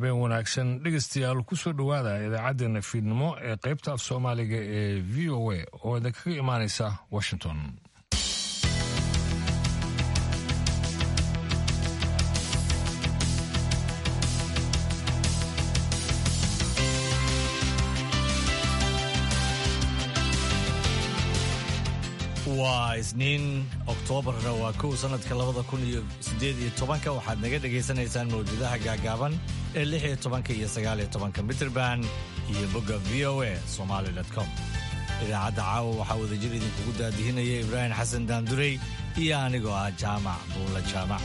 habeen wanaagsan dhegeystayaal kusoo dhowaada idaacaddeenna fiidnimo ee qaybta af soomaaliga ee v o a oo idinkaga imaanaysa washington waa isniin oktoobarna waa kow sanadka labada kun iyo sideed iyo tobanka waxaad naga dhagaysanaysaan mawjadaha gaagaaban ee lix iyo tobanka iyo sagaal iyo tobanka mitrband iyo bogga v o a somaali com idaacadda caawa waxaa wadajir idinkugu daadihinaya ibraahim xasan daandurey iyo anigoo ah jaamac buulla jaamac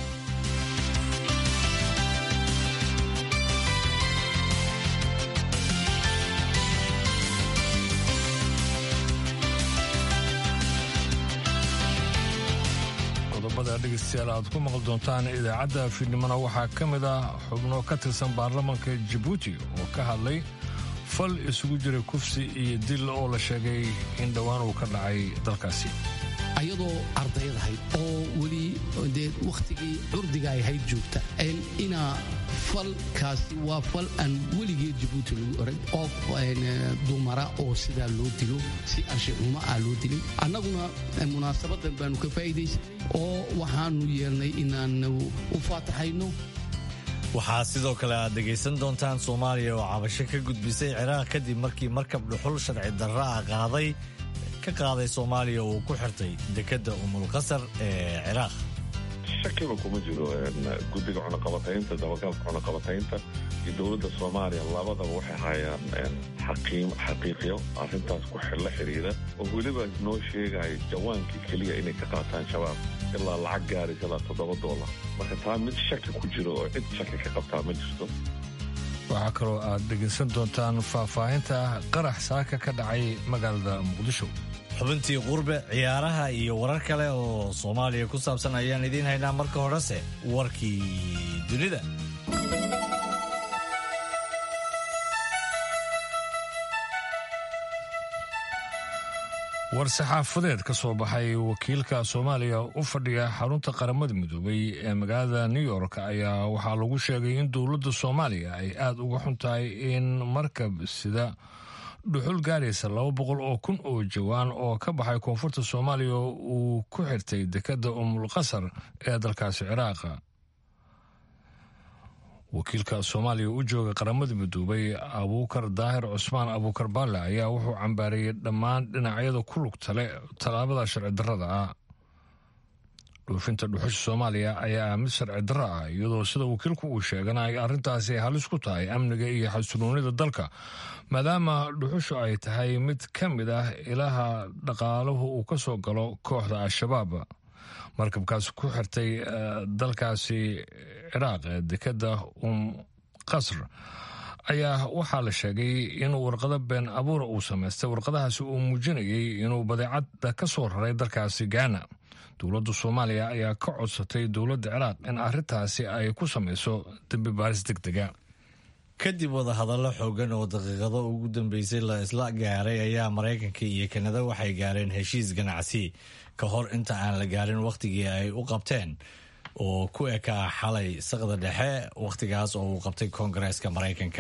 dhegeystayaal aad ku maqli doontaan idaacadda fiidnimona waxaa ka mid ah xubno ka tirsan baarlamanka jabuuti oo ka hadlay fal isugu jiray kufsi iyo dil oo la sheegay in dhowaan uu ka dhacay dalkaasi ayadoo ardaydahayd oo weli dee wakhtigii curdiga ay hayd joogta inaa falkaasi waa fal aan weligeed jabuuti lagu orag qof dumara oo sidaa loo dilo si anshixumo ah loo dilay annaguna munaasabadan baanu ka faa'iidaysanay oo waxaanu yeelnay inaanu u faataxayno waxaa sidoo kale aad dhegaysan doontaan soomaaliya oo cabasho ka gudbisay ciraaq kadib markii markab dhuxul sharci darra ah qaaday ka qaaday soomaaliya uu ku xirtay dekedda umulqasar ee ciraaq shakiba kuma jiro guddiga cunaqabataynta dabagalka cunaqabataynta iyo dowladda soomaaliya labadaba waxay hayaan xaqiiqyo arrintaas ku la xidhiira oo weliba noo sheegaya jawaankii keliya inay ka qaataan shabaab ilaa lacag gaaraysa ilaa toddoba doolar marka taa mid shaki ku jiro oo cid shaki ka qabtaa ma jirto waxaa kaloo aad dhegaysan doontaan faahfaahinta qarax saaka ka dhacay magaalada muqdisho xubintii qurbe ciyaaraha iyo warar kale oo soomaaliya ku saabsan ayaan idiin haynaa marka horese warkii dunida war-saxaafadeed ka soo baxay wakiilka soomaaliya u fadhiya xarunta qaramada midoobay ee magaalada new york ayaa waxaa lagu sheegay in dowladda soomaaliya ay aada uga xun tahay in markab sida dhuxul gaaraysa laba boqol oo kun oo jawaan oo ka baxay koonfurta soomaaliya uu ku xirtay dekedda umulqasar ee dalkaasi ciraaqa wakiilka soomaaliya u jooga qaramada midoobay abuukar daahir cusmaan abuukar baalle ayaa wuxuu cambaareeyey dhammaan dhinacyada ku lugta leh tallaabada sharci darrada ah dhoofinta dhuxusha soomaaliya ayaa ah mid sharci darro ah iyadoo sida wakiilku uu sheegana ay arrintaasi halis ku tahay amniga iyo xasiloonida dalka maadaama dhuxushu ay tahay mid ka mid ah ilaha dhaqaaluhu uu ka soo galo kooxda al-shabaab markabkaasi ku xirtay dalkaasi ciraaq ee dekedda um qasr ayaa waxaa la sheegay in warqado been abuura uu samaystay warqadahaasi uu muujinayay inuu badeecadda ka soo raray dalkaasi gaana dowladda soomaaliya ayaa ka codsatay dowladda ciraaq in arrintaasi ay ku samayso dembi baaris deg dega kadib wadahadallo xoogan oo daqiiqado ugu dambeysay la isla gaaray ayaa maraykanka iyo kanada waxay gaareen heshiis ganacsi ka hor inta aan la gaarin wakhtigii ay u qabteen oo ku ekaa xalay saqda dhexe wakhtigaas oo uu qabtay koongareeska maraykanka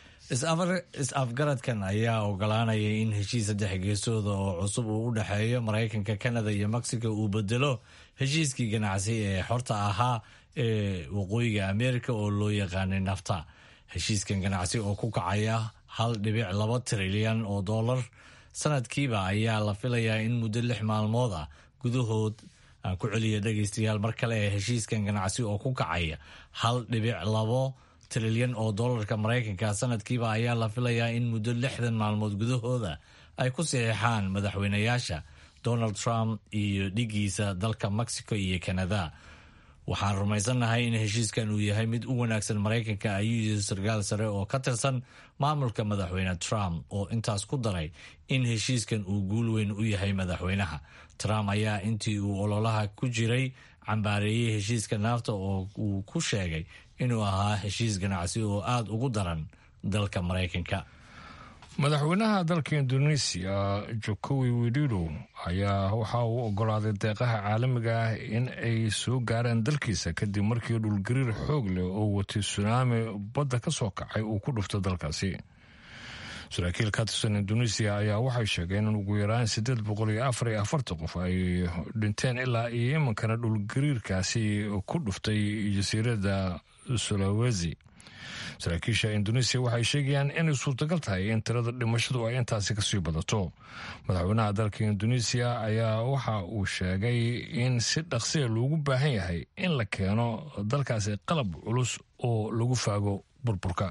is-afgaradkan ayaa ogolaanaya in heshiis saddex geesooda oo cusub uu u dhexeeyo maraykanka kanada iyo mexico uu bedelo heshiiskii ganacsi ee xorta ahaa ee waqooyiga ameerika oo loo yaqaanay nafta heshiiskan ganacsi oo ku kacaya hal dhibic laba trilyan oo dollar sanadkiiba ayaa la filayaa in muddo lix maalmood ah gudahood aan ku celiya dhegaystayaal mar kale ee heshiiskan ganacsi oo ku kacaya hal dhibic labo trilyan oo dollarka maraykanka sanadkiiba ayaa la filayaa in muddo lixdan maalmood gudahooda ay ku saxiixaan madaxweynayaasha donald trump iyo dhigiisa dalka mexico iyo canada waxaan rumaysannahay in heshiiskan uu yahay mid u wanaagsan maraykanka ayuu yiri sarkaal sare oo ka tirsan maamulka madaxweyne trump oo intaas ku daray in heshiiskan uu guul weyn u yahay madaxweynaha trump ayaa intii uu ololaha ku jiray cambaareeyey heshiiska naafta oo uu ku sheegay inuu ahaa heshiis ganacsi oo aada ugu daran dalka maraykanka madaxweynaha dalka indoneesiya jokowi widido ayaa waxa uu ogolaaday deeqaha caalamiga ah in ay soo gaaraan dalkiisa kadib markii dhulgariir xoog leh oo watay sunaami badda ka soo kacay uu ku dhufto dalkaasi saraakiil ka tirsan indoneesiya ayaa waxay sheegeen in ugu yaraan siddeed boqol iyo afar iyo afartan qof ay dhinteen ilaa iyo imankana dhulgariirkaasi ku dhuftay jasiiradda sulawesi saraakiisha indoneesiya waxay sheegayaan inay suurtagal tahay in tirada dhimashadu ay intaasi kasii badato madaxweynaha dalka indoneesiya ayaa waxa uu sheegay in si dhaqsiya loogu baahan yahay in la keeno dalkaasi qalab culus oo lagu faago burburka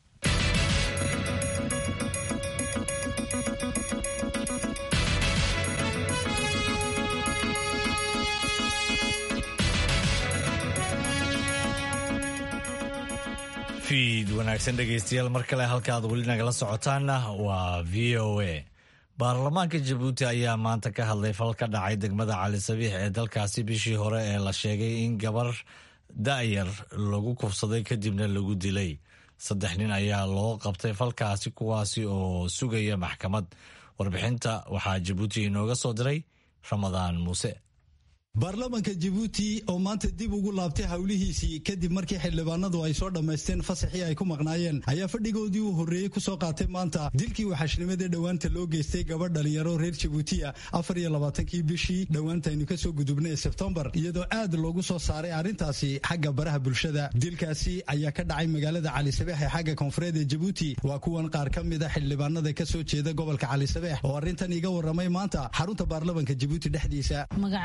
fiid wanaagsan dhegaystayaal mar kale halka aad weli nagala socotaanna waa v o a baarlamaanka jabuuti ayaa maanta ka hadlay fal ka dhacay degmada cali sabiix ee dalkaasi bishii hore ee la sheegay in gabar da'yar lagu kufsaday kadibna lagu dilay saddex nin ayaa loo qabtay falkaasi kuwaasi oo sugaya maxkamad warbixinta waxaa jabuuti inooga soo diray ramadaan muuse baarlamaanka jabuuti oo maanta dib ugu laabtay howlihiisii kadib markii xildhibaanadu ay soo dhammaysteen fasaxii ay ku maqnaayeen ayaa fadhigoodii uu horreeyey kusoo qaatay maanta dilkii waxashnimadii dhowaanta loo geystay gabadh dhalinyaro reer jabuutiya afar iyo labaatankii bishii dhowaanta aynu ka soo gudubnay ee sebtembar iyadoo aad loogu soo saaray arrintaasi xagga baraha bulshada dilkaasi ayaa ka dhacay magaalada calisabeex ee xagga koonfureed ee jabuuti waa kuwan qaar ka mida xildhibaanada ka soo jeeda gobolka calisabeex oo arrintan iga warramay maanta xarunta baarlamaanka jabuuti dhexdiisa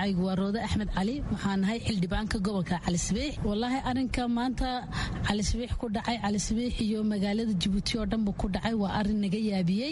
axmed cali waxaan nahay xildhibaanka gobolka calisabiix walaahi arinka maanta calisabiix ku dhacay calisabiix iyo magaalada jabuuti oo dhanba ku dhacay waa arin naga yaabiyey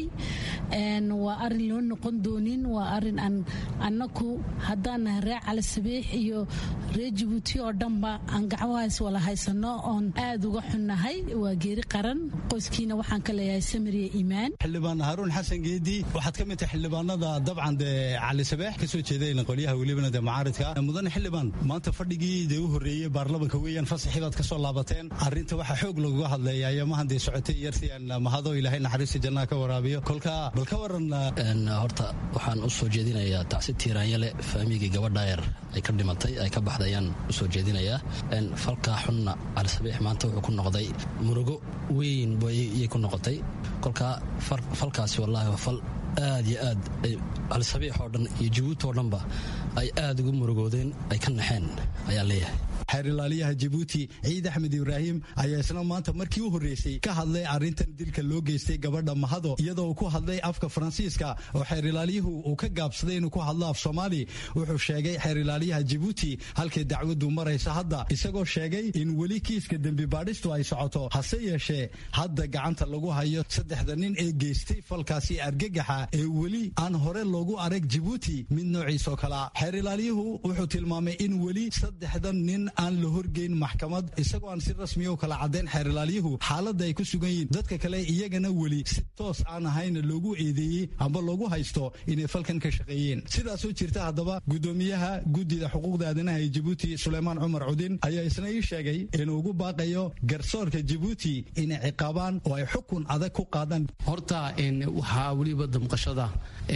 waa arin loo noqon doonin waa arin aan annaku haddaan nahay reer calisabiix iyo reer jabuuti oo dhanba aan gacmahaas wala haysano oon aad uga xunnahay waa geeri qaran qoyskiina waxaan ka leeyahay samiriya iimaan xildhibaan haruun xasan geedi waxaad ka mid tahay xildhibaanada dabcan dee calisabeex kasoo jeedayna qolyaha welibana dee mucaaridka mudane xildhibaan maanta fadhigii dee u horreeyey baarlamanka weeyaan fasaxii baad ka soo laabateen arrinta waxaa xoog looga hadleeya ayamahan dee socotay yarsiyan mahado ilaahay naxariista jannaha ka waraabiyo kolka bal ka waran horta waxaan u soo jeedinayaa tacsi tiiraanyale faamigii gabadhaayar ay ka dhimatay ay ka baxday ayaan u soo jeedinayaa falkaa xunna calisabiix maanta wuxuu ku noqday murugo weyn bayay ku noqotay kolkaa falkaasi wallaahi waa fal aad iyo aad calisabiix oo dhan iyo jabuuti oo dhanba ay aad ugu murugoodeen ay ka naxeen ayaan leeyahay xeer ilaaliyaha jabuuti ciid axmed ibraahim ayaa isna maanta markii u horreysay ka hadlay arrintan dilka loo geystay gabadha mahado iyadoo uu ku hadlay afka faransiiska oo xeer ilaaliyuhu uu ka gaabsaday inuu ku hadlo af soomaali wuxuu sheegay xeer ilaaliyaha jabuuti halkay dacwaddu maraysa hadda isagoo sheegay in weli kiiska dembi baadhistu ay socoto hase yeeshee hadda gacanta lagu hayo saddexda nin ee geystay falkaasi argagaxa ee weli aan hore loogu arag jabuuti mid noociisoo kalea xeer ilaaliyuhu wuxuu tilmaamay in weli saddexdan nin aan la horgeyn maxkamad isagoo aan si rasmiya u kala caddayn xeer ilaaliyuhu xaaladda ay ku sugan yihiin dadka kale iyagana weli si toos aan ahayna loogu eedeeyey amba loogu haysto inay falkan ka shaqeeyeen sidaasoo jirta haddaba guddoomiyaha guddida xuquuqda aadanaha ee jabuuti suleymaan cumar cudin ayaa isna ii sheegay inuu ugu baaqayo garsoorka jabuuti inay ciqaabaan oo ay xukun adag ku qaadaan horta waxaa weliba damqashada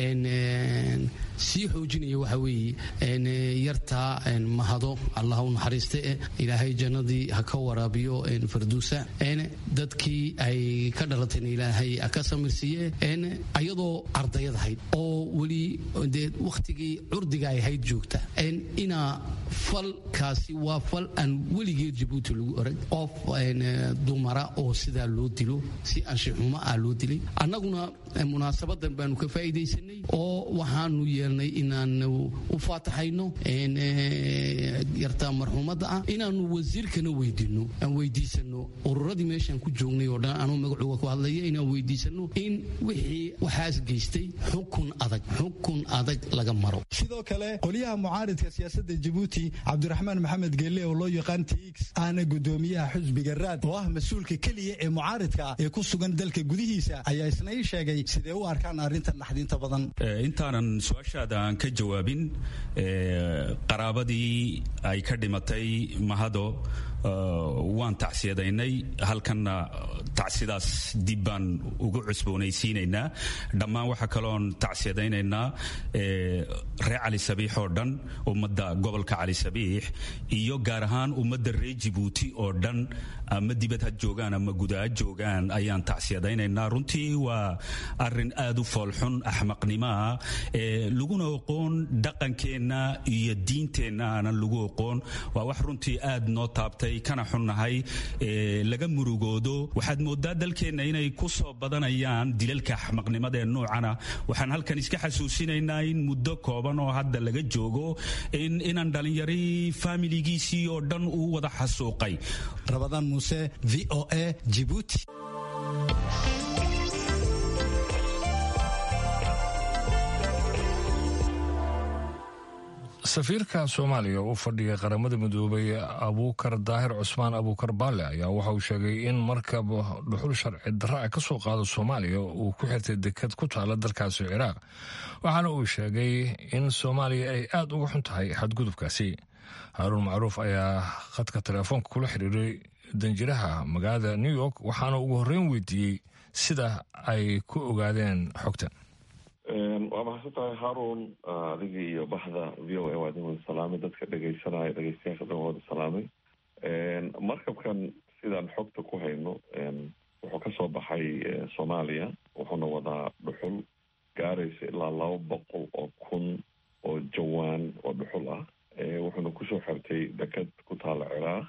sii xoojinaya waxa weeye yarta mahado allah u naxariiste ilaahay jannadii ha ka waraabiyo farduusa dadkii ay ka dhalatayna ilaahay ha ka samirsiiye ayadoo ardayadahayd oo weli dee wakhtigii curdiga ay hayd joogta inaa falkaasi waa fal aan weligeed jabuuti lagu orag qof dumara oo sidaa loo dilo si anshaxumo ah loo dilay annaguna munaasabadan baanu ka faa'iidaysanay oo waxaanu yeelnay inaanu u faataxayno yarta marxuumadda ah inaanu wasiirkana weydino aan weydiisano ururadii meeshaan ku joognay oo dhan anuu magacuga ku hadlaya inaan weydiisano in wixii waxaas geystay xukun adag xukun adag laga maro sidoo kale qolyaha mucaaridka siyaasadda jabuuti cabdiraxmaan maxamed geelle oo loo yaqaan tix ahna guddoomiyaha xusbiga raad oo ah mas-uulka keliya ee mucaaridka ee ku sugan dalka gudihiisa ayaa isna ii sheegay sidee u arkaan arrintan naxdinta badan intaanan su-aashaada aan ka jawaabin qaraabadii ay ka dhimatay mahado waan tacsiyadaynay halkanna tacsidaas dib baan ugu cusboonaysiinaynaa dhammaan waxaa kaloon tacsiyadaynaynaa reer cali sabiix oo dhan ummadda gobolka cali sabiix iyo gaar ahaan ummadda reer jibuuti oo dhan ama dibad ha joogaan ama guda ha joogaan ayaan tacsiyadaynaynaa runtii waa arin aad u foolxun axmaqnimaa laguna oqoon dhaqankeenna iyo diinteenna aanan lagu oqoon waa wax runtii aad noo taabtay kana xunnahay laga murugoodo waxaad moodaa dalkeenna inay ku soo badanayaan dilalka axmaqnimada ee noocana waxaan halkan iska xasuusinaynaa in muddo kooban oo hadda laga joogo inaan dhalinyari faamiligiisii oo dhan uu wada xasuuqay rabadaan muuse v o a jibuuti safiirka soomaaliya u fadhiya qaramada midoobay abuukar daahir cusmaan abuukar baale ayaa waxa uu sheegay in markab dhuxul sharci darra a ka soo qaado soomaaliya uu ku xirtay deked ku taala dalkaasi ciraaq waxaana uu sheegay in soomaaliya ay aad uga xun tahay xadgudubkaasi haaruun macruuf ayaa khadka teleefoonka kula xiriiray danjiraha magaalada new york waxaana ugu horreyn weydiiyey sida ay ku ogaadeen xogtan waa mahadsan tahay haarun adigii iyo baxda v o a waa idin wada salaamay dadka dhegeysanaya dhegeystayaasha dhan wada salaamay markabkan sidaan xogta ku hayno wuxuu kasoo baxay soomaaliya wuxuuna wadaa dhuxul gaaraysa ilaa laba boqol oo kun oo jawaan oo dhuxul ah wuxuuna kusoo xirtay deked ku taala ciraaq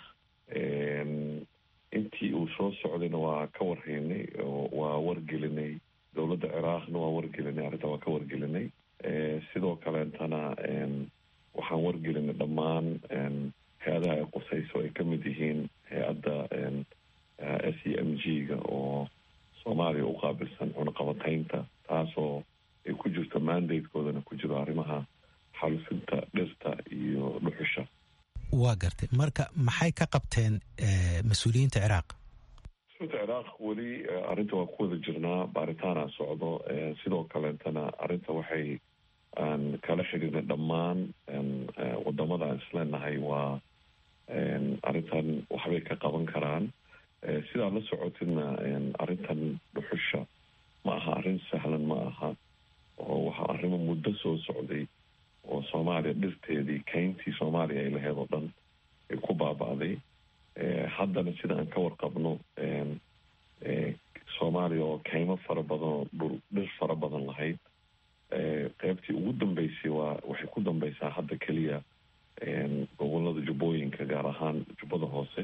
intii uu soo socdayna waa ka warhaynay waa wargelinay dowladda ciraaqna waa wargelinay arrinta waa ka wargelinay sidoo kaleetana waxaan wargelinay dhammaan hay-adaha ay qusayso ay ka mid yihiin hay-adda s e m g ga oo soomaaliya u qaabilsan cunaqabataynta taasoo ay ku jirto mandatekoodana ku jiro arrimaha xalufinta dhirta iyo dhuxusha waa gartay marka maxay ka qabteen mas-uuliyiinta ciraaq ciraaq weli arrinta waa ku wada jirnaa baaritaana socdo sidoo kaleetana arrinta waxay aan kala xidhiirnay dhammaan wadamada aan isleenahay waa arrintan waxbay ka qaban karaan sidaad la socotidna arrintan dhuxusha ma aha arrin sahlan ma aha oo waxaa arrimo muddo soo socday oo soomaaliya dhirteedii kayntii soomaaliya ay laheyd oo dhan ay ku baaba'day haddana sida aan ka warqabno soomaaliya oo kaymo fara badan oo dhul dhir fara badan lahayd qeybtii ugu dambeysay waa waxay ku dambeysaa hadda keliya gobolada jubbooyinka gaar ahaan jubbada hoose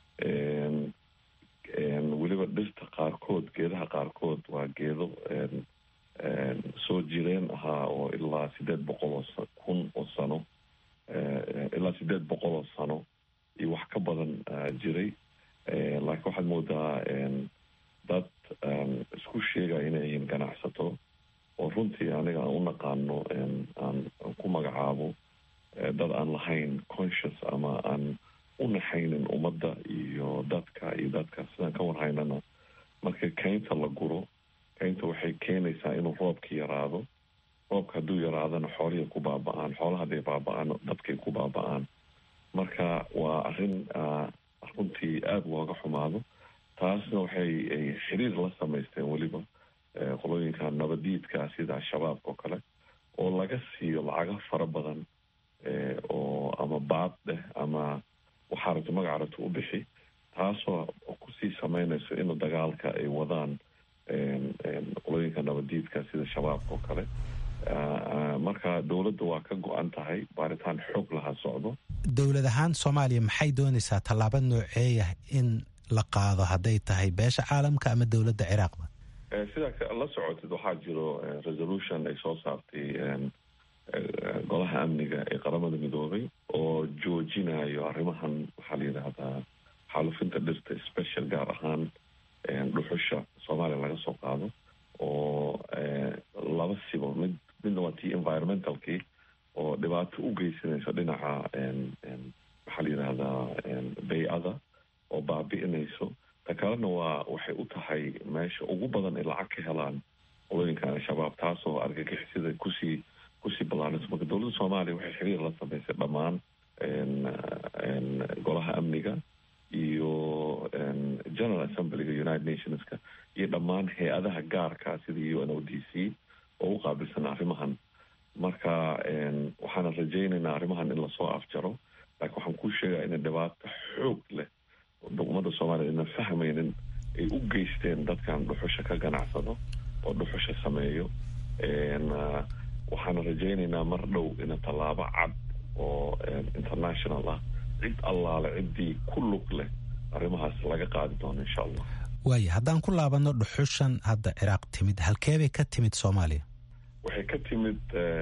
weliba dhirta qaarkood geedaha qaarkood waa geedo soo jireen ahaa oo ilaa sideed boqol oo kun oo sano ilaa sideed boqol oo sano iyo wax ka badan jiray laakiin waxaad moodaa dad isku sheegaya inay yihiin ganacsato oo runtii aniga aan u naqaano aan ku magacaabo dad aan lahayn conscious ama aan u naxaynin ummadda iyo dadka iyo dadka sidaan ka warhaynana marka kaynta la guro kaynta waxay keenaysaa inuu roobka yaraado roobka hadduu yaraadana xoolihii ku baaba-aan xoolaha hadday baaba-aan dadkay ku baaba-aan marka waa arrin runtii aada looga xumaado taasna waxay xiriir la samaysteen weliba qolooyinka nabadiidka sida al-shabaabka oo kale oo laga siiyo lacago fara badan oo ama baad dheh ama waxaa rabto magaca rabto u bixi taasoo kusii sameynayso in dagaalka ay wadaan qolooyinka nabadiidka sida shabaabka oo kale marka dowladda waa ka go-an tahay baaritaan xoog laha socdo dowlad ahaan soomaaliya maxay doonaysaa tallaabo nooceeya in la qaado hadday tahay beesha caalamka ama dowladda ciraaqba sidaa la socotid waxaa jiro resolution ay soo saartay golaha amniga ee qaramada midoobay oo joojinayo arrimahan waxaa la yidhaahdaa xaalufinta dhirta special gaar ahaan dhuxusha soomaaliya laga soo qaado oo laba sibo mid midna waa tii environmentalkii oo dhibaato u geysanaysa dhinaca maxaa la yidhaahdaa bay-ada oo baabi'inayso ta kalena waa waxay u tahay meesha ugu badan ay lacag ka helaan qolooyinkan al-shabaab taasoo argagixisada kusii kusii ballaanayso marka dowladda soomaaliya waxay xiriir la samaysay dhammaan golaha amniga general assemblyga united nationska iyo dhammaan hay-adaha gaarka sida u n o d c oo u qaabilsan arrimahan marka waxaana rajaynaynaa arrimahan in lasoo afjaro laakiin waxaan kuu sheegaya ina dhibaato xoog leh ummadda soomaliya ina fahmaynin ay u geysteen dadkan dhuxusha ka ganacsado oo dhuxusha sameeyo waxaana rajaynaynaa mar dhow ina tallaabo cad oo international ah cid allaale ciddii ku lug leh arrimahaas laga qaadi doono insha allah waaya haddaan ku laabano dhuxushan hadda ciraaq timid halkeebay ka timid soomaaliya waxay ka timid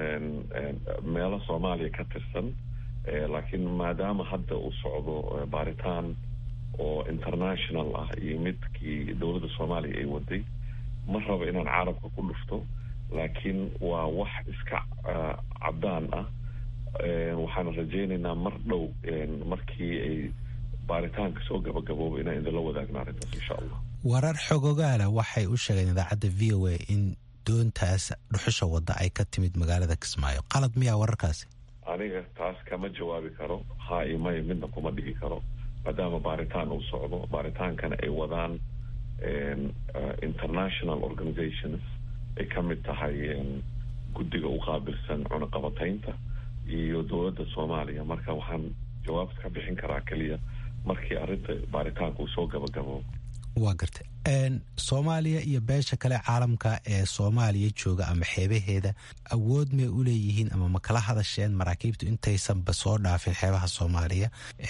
meelo soomaaliya ka tirsan laakiin maadaama hadda uu socdo baaritaan oo international ah iyo midkii dowladda soomaaliya ay waday ma rabo inaan carabka ku dhufto laakiin waa wax iska caddaan ah waxaana rajaynaynaa mar dhow markii ay baaritaanka soo gabagabooba inaan idinla wadaagna arrintaas insha allah warar xogogaala waxay u sheegeen idaacadda v o a in doontaas dhuxusha wadda ay ka timid magaalada kismaayo qalad miyaa wararkaasi aniga taas kama jawaabi karo haa iyo maya midna kuma dhihi karo maadaama baaritaan uu socdo baaritaankana ay wadaan international organizations ay ka mid tahay guddiga u qaabilsan cunaqabataynta iyo dowladda soomaaliya marka waxaan jawaabta ka bixin karaa keliya markii arrinta baaritaanka uu soo gabagabo waa garta soomaaliya iyo beesha kale caalamka ee soomaaliya jooga ama xeebaheeda awood may u leeyihiin ama ma kala hadasheen maraakiibtu intaysanba soo dhaafin xeebaha soomaaliya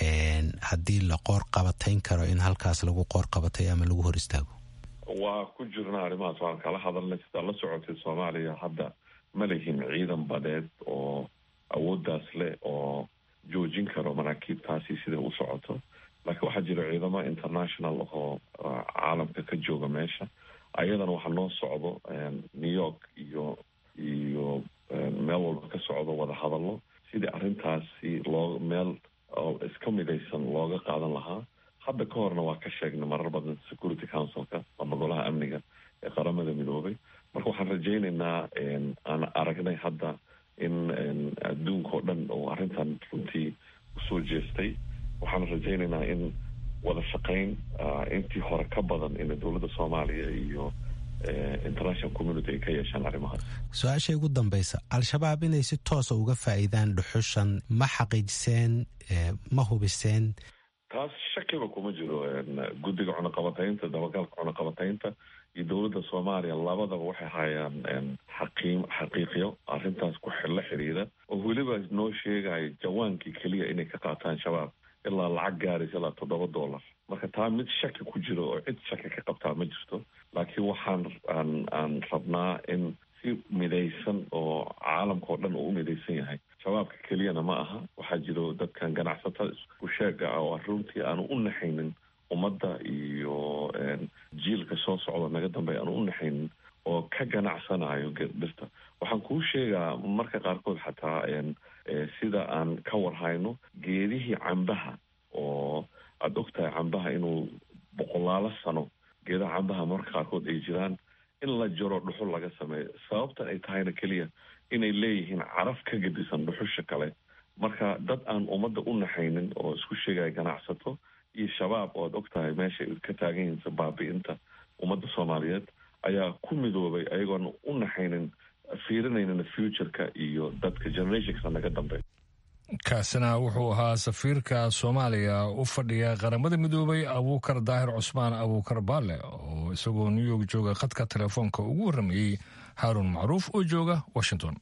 haddii la qoor qabatayn karo in halkaas lagu qoor qabatay ama lagu hor istaago waa ku jirna arrimahaas waan kala hadalnay sidaa la socotay soomaaliya hadda ma lihin ciidan badeed oo awooddaas leh oo joojin karo maraakiibtaasi siday u socoto laakiin waxaa jira ciidamo international oo caalamka ka jooga meesha ayadana waxaa noo socdo new york iyo iyo meel walba ka socdo wada hadallo sidii arrintaasi loo meel iska midaysan looga qaadan lahaa hadda ka horna waa ka sheegnay marar badan security councilka ama golaha amniga ee qaramada midoobay marka waxaan rajaynaynaa aan aragnay hadda in adduunka oo dhan oo arrintan runtii usoo jeestay waxaan rajaynaynaa in wada shaqayn intii hore ka badan in dowladda soomaaliya iyo international community ay ka yeeshaan arrimahaas su-aasha ugu dambeysa al-shabaab inay si toosa uga faa'iidaan dhuxushan ma xaqiijiseen ma hubiseen taas shakiba kuma jiro guddiga cunaqabataynta dabagalka cunaqabataynta iyo dowladda soomaaliya labadaba waxay hayaan xaqiim xaqiiqyo arrintaas ku la xiriira oo weliba noo sheegayo jawaankii keliya inay ka qaataan shabaab ilaa lacag gaaraysa ilaa toddoba dollar marka taa mid shaki ku jiro oo cid shaki ka qabtaa ma jirto laakiin waxaan aan aan rabnaa in si midaysan oo caalamka oo dhan uu u midaysan yahay shabaabka keliyana ma aha waxaa jiro dadkan ganacsatada iskusheega ah oo runtii aanu u naxaynin ummadda iyo jiilka soo socda naga dambeeya aanu u naxaynin oo ka ganacsanayo dhirta waxaan kuu sheegaa marka qaarkood xataa sida aan ka warhayno geedihii cambaha oo aada ogtahay cambaha inuu boqolaalo sano geedaha cambaha marka qaarkood ay jiraan in la jaro dhuxul laga sameeyo sababtan ay tahayna keliya inay leeyihiin caraf ka gedisan dhuxusha kale marka dad aan ummadda u naxaynin oo isku sheegaya ganacsato iyo shabaab oo aada ogtahay meesha ka taagan yihiin baabi-inta ummadda soomaaliyeed ayaa ku midoobay ayagoona u naxaynin fiirinaynin futureka iyo dadka generationka naga dambe kaasina wuxuu ahaa safiirka soomaaliya u fadhiya qaramada midoobay abuukar daahir cusmaan abuukar baale oo isagoo new york jooga khadka telefoonka ugu warramayey haaruun macruuf oo jooga washington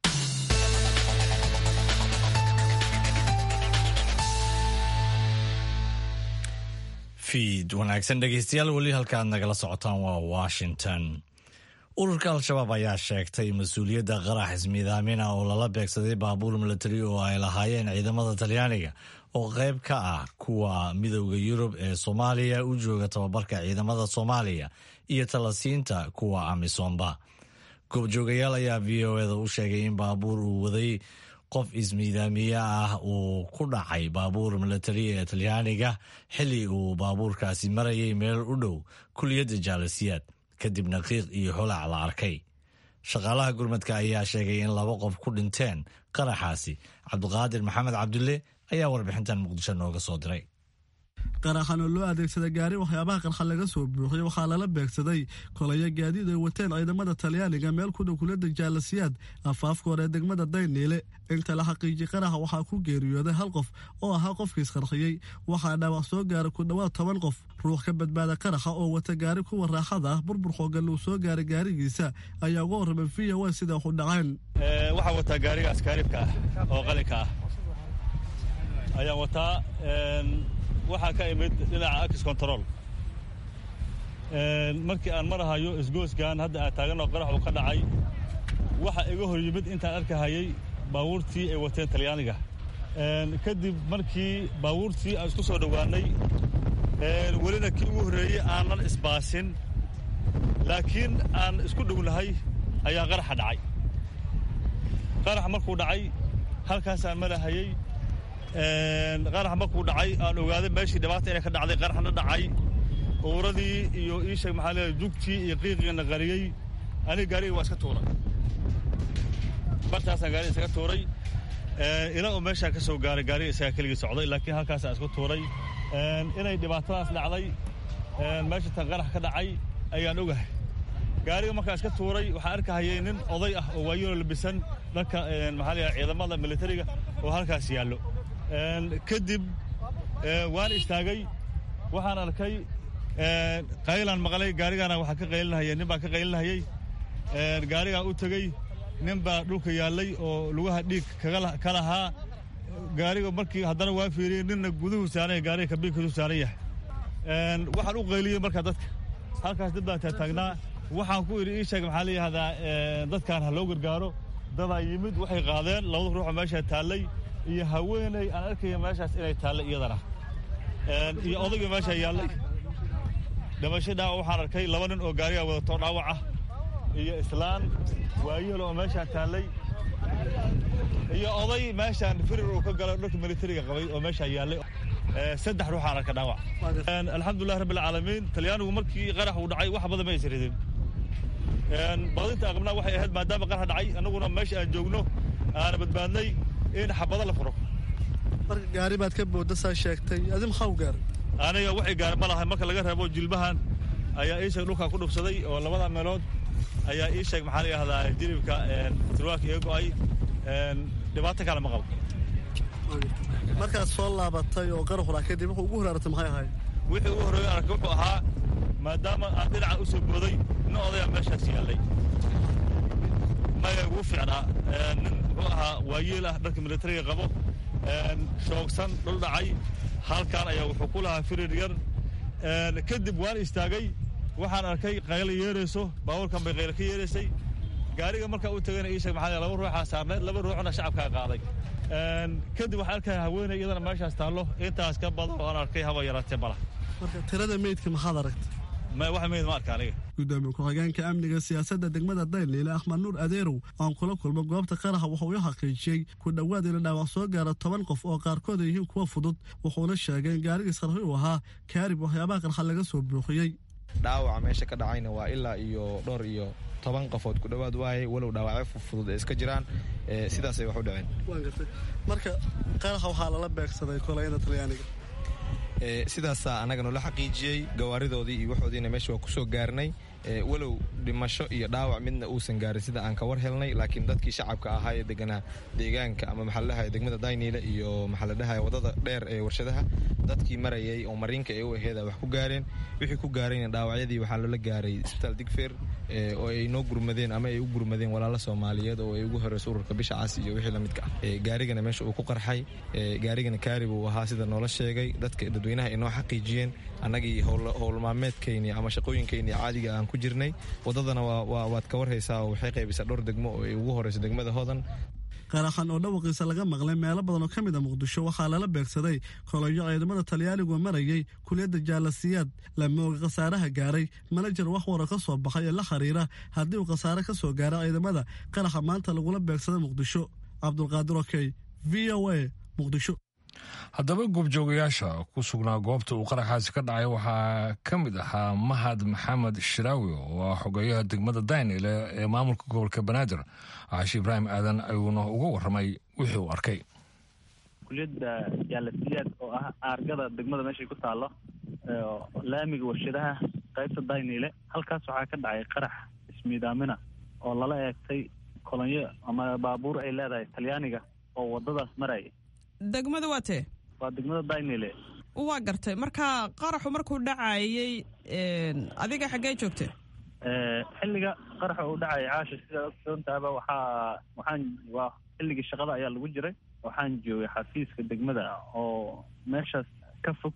fiid wanaagsan dhegeystayaal weli halka aad nagala socotaan waa washington ururka al-shabaab ayaa sheegtay mas-uuliyadda qarax ismiidaamina oo lala beegsaday baabuur milatari oo ay lahaayeen ciidamada talyaaniga oo qayb ka ah kuwa midowda yurub ee soomaaliya u jooga tababarka ciidamada soomaaliya iyo talasiinta kuwa amisoomba goobjoogayaal ayaa v o eda u sheegay in baabuur uu waday qof ismiidaamiye ah uu ku dhacay baabuur milatari ee talyaaniga xilli uu baabuurkaasi marayay meel u dhow kuliyadda jaalasiyaad kadibna qiiq iyo holac la arkay shaqaalaha gurmadka ayaa sheegay in laba qof ku dhinteen qaraxaasi cabdiqaadir maxamed cabdulle ayaa warbixintan muqdisho nooga soo diray qaraxan oo loo adeegsaday gaari waxyaabaha qarxa laga soo buuxiyey waxaa lala beegsaday kolaya gaadiid ay wateen ciidamada talyaaniga meel ku dhow kulada jaalasiyaad afaafka hore ee degmada dayniile inta la xaqiijiyey qaraxa waxaa ku geeriyooday hal qof oo ahaa qofkiis qarxiyey waxaa dhaawac soo gaaray ku dhowaad toban qof ruux ka badbaada qaraxa oo wata gaari kuwa raaxada ah burbur xoogan uu soo gaaray gaarigiisa ayaa uga warramay v o a sida waxu dhaceen waxaan wataa gaariga askaaribka ah oo qalinka ah ayaan wataa waxaa ka imid dhinaca akis control markii aan marahayo isgooskan hadda aan taagan oo qarax uu ka dhacay waxa iga hor yimid intaan arkahayay baabuurtii ay wateen talyaaniga kadib markii baabuurtii aan isku soo dhowaannay welina kii ugu horreeyey aanan isbaasin laakiin aan isku dhownahay ayaa qaraxa dhacay qarax markuu dhacay halkaasaan marahayey qarax markuu dhacay aan ogaaday meeshii dhibaata inay ka dhacday qaraxna dhacay uuradii iyo iisheeg maxaa leedahay jugtii iyo qiiqiina qariyey aniga gaariga waa iska tuuray bartaasaan gaariga isaga tuuray ilaa uu meeshaan ka soo gaaray gaariga isagaa keligii socday laakiin halkaasaan isku tuuray inay dhibaatadaas dhacday meesha tan qarax ka dhacay ayaan ogahay gaariga markaa iska tuuray waxaa arkahayay nin oday ah oo waayinoo labisan dhanka maxaa leedahay ciidamada militariga oo halkaas yaallo kadib waan istaagay waxaan arkay qaylaan maqlay gaarigaana waxaa ka qaylinahaya nin baa ka qaylinahayey gaarigaan u tegey nin baa dhulka yaallay oo lugaha dhiig ka lahaa gaariga markii haddana waa fiiriyey ninna guduhu saaran gaariga kabiinkiisu saaran yahay waxaan u qayliyey marka dadka halkaas dad baa taataagnaa waxaan ku idhi ii sheeg maxaa la yidhahdaa dadkaan ha loo gargaaro dadaa yimid waxay qaadeen labada ruuxoo meeshaa taallay iyo haweeney aan arkaya meeshaas inay taallay iyadana iyo odayga meeshaa yaallay dhimasho dhaawac waxaan arkay laba nin oo gaarigaa wadato dhaawac ah iyo islaan waayeel oo meeshaan taallay iyo oday meeshaan firir uu ka galo dharka militariga qabay oo meeshaa yaallay saddex ruuxaan arka dhaawac alxamdulilah rabbi alcaalamiin talyaanigu markii qarax uu dhacay wax badan ma aysan ridin badinta aqbnaa waxay ahayd maadaama qarax dhacay annaguna meesha aan joogno aana badbaadnay in xabado la furo marka gaari baad ka boodda saa sheegtay adi maxaa u gaaray aniga waxay gaari ma lahay marka laga reebo jilbahan ayaa ii sheeg dhulkaa ku dhufsaday oo labada meelood ayaa ii sheeg maxaa la yidhahdaa jilibka sirwaalka iga go'ay dhibaato kale ma qabo markaad soo laabatay oo qaraxula kadib wuxuu ugu horaaratay maxay ahayd wixii ugu horreeyay arkay wuxuu ahaa maadaama aan dhinaca u soo booday nin odayaa meeshaas yaallay maya ugu fiicnaa nin muxuu ahaa waayeel ah dharka militariga qabo shoogsan dhul dhacay halkan ayaa wuxuu ku lahaa firir yar kadib waan istaagay waxaan arkay qaylo yeerayso baabuurkan bay qaylo ka yeeraysay gaariga markaa u tagayna ii sheeg maxaa laba ruuxaa saarnayd laba ruuxna shacabkaa qaaday kadib waxaan arkaya haweeney iyadana meeshaas taallo intaas ka badan oo aan arkay haba yaraatee bala marka tirada meydka maxaad aragtay wax meyd ma arka aniga gudoomiye ku-xigeenka amniga siyaasadda degmada dayliile axmed nuur adeerow aan kula kulmo goobta qaraxa wuxuu u xaqiijiyey ku dhowaad ina dhaawac soo gaara toban qof oo qaarkood ay yihiin kuwa fudud wuxuuna sheegay in gaarigiis qarxi uu ahaa kaarib waxyaabaha qarxa laga soo buuxiyey dhaawaca meesha ka dhacayna waa ilaa iyo dhowr iyo toban qofood ku dhowaad waayay walow dhaawacyo fudud ee iska jiraan sidaasay wax u dhaceen marka qaraxa waxaa lala beegsaday kolayada talyaaniga sidaasaa annaga noola xaqiijiyey gawaaridoodii iyo waxoodiina meesha waa ku soo gaarnay walow dhimasho iyo dhaawac midna uusan gaarin sida aan ka war helnay laakiin dadkii shacabka ahaa ee deganaa deegaanka ama maxaa la dhahay degmada dayniile iyo maxaa la dhahay wadada dheer ee warshadaha dadkii marayay oo mariinka ee u aheeda wax ku gaareen wixii ku gaarayna dhaawacyadii waxaa loola gaaray isbitaal digfeer oo ay noo gurmadeen ama ay u gurmadeen walaalo soomaaliyeed oo ay ugu horeyso ururka bisha cas iyo wixii lamidka ah gaarigana meesha uu ku qarxay gaarigana kaarib uu ahaa sida noola sheegay dadka dadweynaha ay noo xaqiijiyeen annagii howlmaalmeedkayni ama shaqooyinkayni caadiga aan ku jirnay wadadana waad ka warhaysaa oo waxay qaybisaa dhowr degmo oo ay ugu horeyso degmada hodan qaraxan oo dhawaqiisa laga maqlay meelo badan oo ka mid a muqdisho waxaa lala beegsaday koloyo ciidamada talyaanigu marayay kuliyadda jaalasiyaad lama oga khasaaraha gaaray manajer wax wara ka soo baxay ee la xiriira haddii uu khasaare ka soo gaara ciidamada qaraxa maanta lagula beegsaday muqdisho cabdulqaadir okey v o a muqdisho haddaba goobjoogayaasha ku sugnaa goobta uu qaraxaasi ka dhacay waxaa ka mid ahaa mahad maxamed shiraawi oo ah xogeeyaha degmada daynile ee maamulka gobolka banaadir caashi ibraahim aadan ayuuna uga warramay wixii uu arkay kuliyadda jaalasiyaad oo ah aargada degmada meeshay ku taallo laamiga warshadaha qaybta dayniile halkaas waxaa ka dhacay qarax ismiidaamina oo lala eegtay kolonyo ama baabuur ay leedahay talyaaniga oo wadadaas maraya degmada waa tee waa degmada daynile waa gartay marka qaraxu markuu dhacayay adiga xaggee joogtay xilliga qaraxa uu dhacaya caasha sidaa ogsoontaaba waxaa waxaan waa xilligii shaqada ayaa lagu jiray waxaan joogay xafiiska degmada oo meeshaas ka fog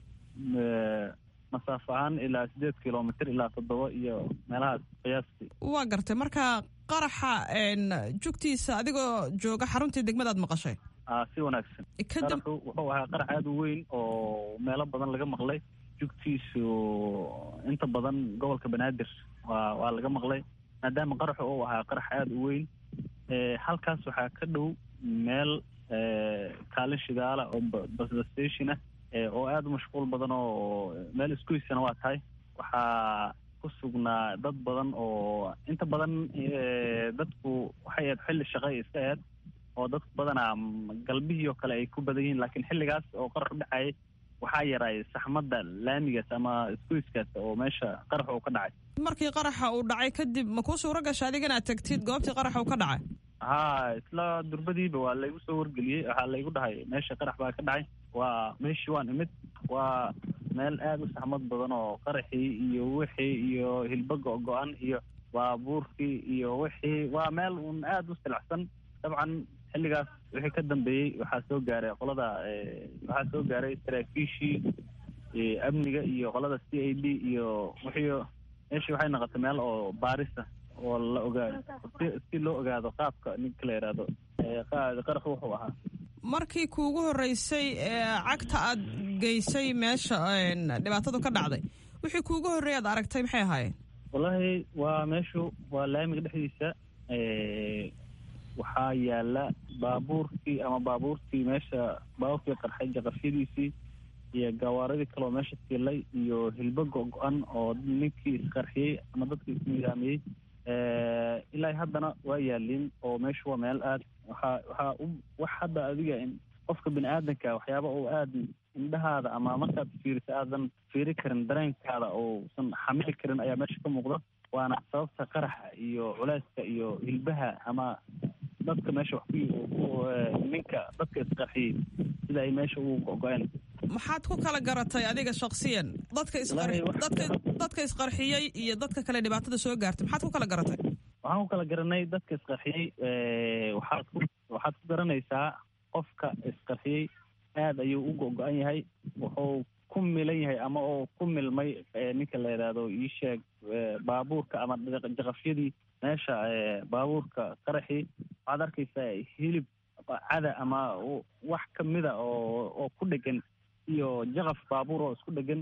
masaafo ahaan ilaa sideed kilomitr ilaa toddoba iyo meelahaas qiyaastii waa gartay marka qaraxa jugtiisa adigoo jooga xaruntii degmadaad maqashay a si wanaagsan qaraxu wuxuu ahaa qarax aada u weyn oo meelo badan laga maqlay jugtiisu inta badan gobolka banaadir waa waa laga maqlay maadaama qaraxu uu ahaa qarax aada u weyn halkaas waxaa ka dhow meel kaalin shidaala oo basbastation ah oo aada u mashquul badan oo meel iskuysana waa tahay waxaa ku sugnaa dad badan oo inta badan dadku waxay ahayd xilli shaqay iska aheyd oo dadku badanaa galbihii oo kale ay ku badan yihiin laakiin xilligaas oo qarax u dhacayay waxaa yaraay saxmadda laamigaas ama iskuiskaas oo meesha qarax uu ka dhacay markii qaraxa uu dhacay kadib ma kuu suuro gasha adiga inaad tagtid goobtii qaraxa uu ka dhacay haa isla durbadiiba waa laygu soo wargeliyey waxaa laygu dhahay meesha qarax baa ka dhacay waa meeshii waan imid waa meel aada u saxmad badan oo qaraxii iyo wixii iyo hilbo go-go-an iyo baabuurkii iyo wixii waa meel uun aada u silacsan dabcan xilligaas wixii ka dambeeyey waxaa soo gaaray qolada waxaa soo gaaray saraakiishii amniga iyo qolada c a d iyo wixii meeshii waxay noqotay meel oo baarisa oo la ogaado si loo ogaado qaabka ninka la yidhaahdo qaraxu wuxuu ahaa markii kuugu horreysay cagta aad geysay meesha dhibaatadu ka dhacday wixii kuugu horreeyay aad aragtay maxay ahaayeen wallaahi waa meeshu waa laamiga dhexdiisa waxaa yaala baabuurkii ama baabuurtii meesha baabuurkii qarxay jaqafyadiisii iyo gawaaradii kaleo meesha tiilay iyo hilbo go-go-an oo ninkii isqarxiyey ama dadkii ismiidaamiyey ilaa haddana waa yaaliin oo meeshu waa meel aad waxaa waxaa u wax hadda adiga qofka bini aadanka waxyaaba oo aada indhahaada ama markaad fiiriso aadan fiiri karin dareenkaada ousan xamili karin ayaa meesha ka muuqda waana sababta qaraxa iyo culeyska iyo hilbaha ama dadka meesha wax ku ninka dadka isqarxiyey sida ay meesha ugu go-go-een maxaad ku kala garatay adiga shaksiyan dadka isdadka dadka isqarxiyey iyo dadka kale dhibaatada soo gaartay maxaad ku kala garatay waxaan ku kala garanay dadka isqarxiyey waxaad ku waxaad ku garanaysaa qofka isqarxiyey aada ayuu u go-go-an yahay wuxuu ku milan yahay ama oo ku milmay ninka la yidhaahdo ii sheeg baabuurka ama jaqafyadii meesha baabuurka qaraxii waxaad arkaysaa hilib cada ama wax kamida oo oo ku dhegan iyo jaqaf baabuur oo isku dhegan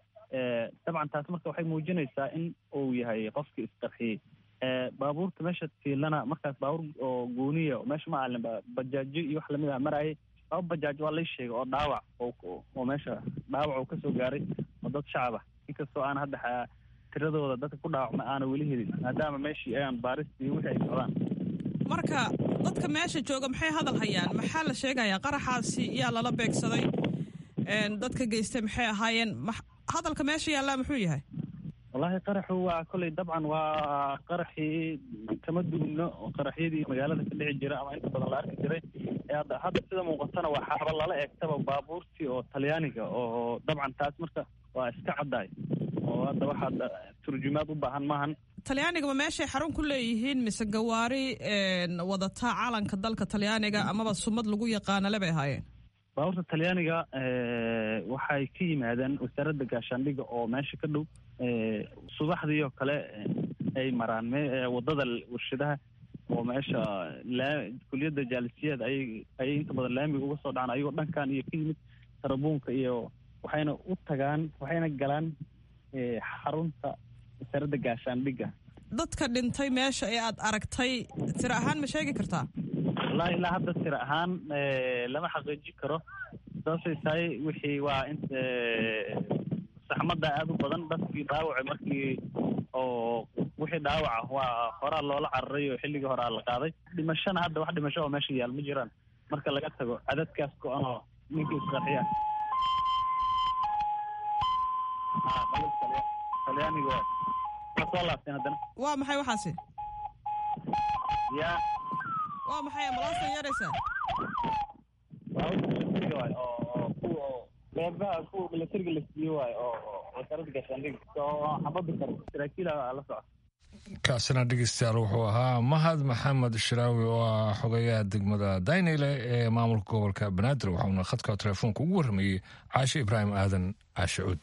dabcan taas marka waxay muujinaysaa in uu yahay qofkii isqarxiyey baabuurta meesha tiilana markaas baabuur oo gooniya meesha ma alin bajaajo iyo wax lamid ah maraayay laba bajaaj waa lay sheegay oo dhaawac oo meesha dhaawac uu kasoo gaaray oo dad shacab ah inkastoo aan hadda tiradooda dadka ku dhaawacma aana weli helin maadaama meeshii ayaan baaristii wixii ay socdaan marka dadka meesha jooga maxay hadal hayaan maxaa la sheegayaa qaraxaasi yaa lala beegsaday dadka geystay maxay ahaayeen hadalka meesha yaallaa muxuu yahay wallaahi qaraxu waa kolley dabcan waa qaraxii kama duubno qaraxyadii magaalada ka dhici jira ama inta badan la arki jiray hadda hadda sida muuqatana waa xaaba lala eegtaba baabuurtii oo talyaaniga oo dabcan taas marka waa iska caddaay oo hadda waxaad turjumaad u baahan maahan talyaanigaba meeshay xarun ku leeyihiin mise gawaari wadataa calanka dalka talyaaniga amaba sumad lagu yaqaana le bay ahaayeen baabuurta talyaaniga waxay ka yimaadeen wasaaradda gaashaandhiga oo meesha ka dhow subaxdii oo kale ay maraan wadada warshadaha oo meesha kuliyadda jaalisiyaad ayay ayay inta badan laamiga uga soo dhacaan ayagoo dhankan iyo ka yimid tarabuunka iyo waxayna u tagaan waxayna galaan xarunta wasaaradda gaashaandhiga dadka dhintay meesha ee aad aragtay tiro ahaan ma sheegi kartaa wallahi ilaa hadda tiro ahaan lama xaqiijin karo sababtay tahay wixii waa in saxmadda aada u badan dadkii dhaawaca markii oo wixii dhaawaca waa horaa loola cararay oo xilligii horaa la qaaday dhimashana hadda wax dhimasho oo meesha yaal ma jiraan marka laga tago cadadkaas go-an oo ninkii isqarxiya talyaaniga waay waa soo laabteen haddana waa maxay waxaasi ya waa maxay ambalaasta yeeraysaa waa milatariga waay oo oo kuwa oo qeybaha kuwa milatariga la siiye waay oo oo wasaaradda gaashaandhig oo xabada karo saraakiila la socda kaasina dhegeystayaal wuxuu ahaa mahad maxamed shiraawi oo ah xogayaha degmada daynile ee maamulka gobolka banaadir waxauna khadka telefoonka ugu warramayey caashe ibraahim aadan caashe cuud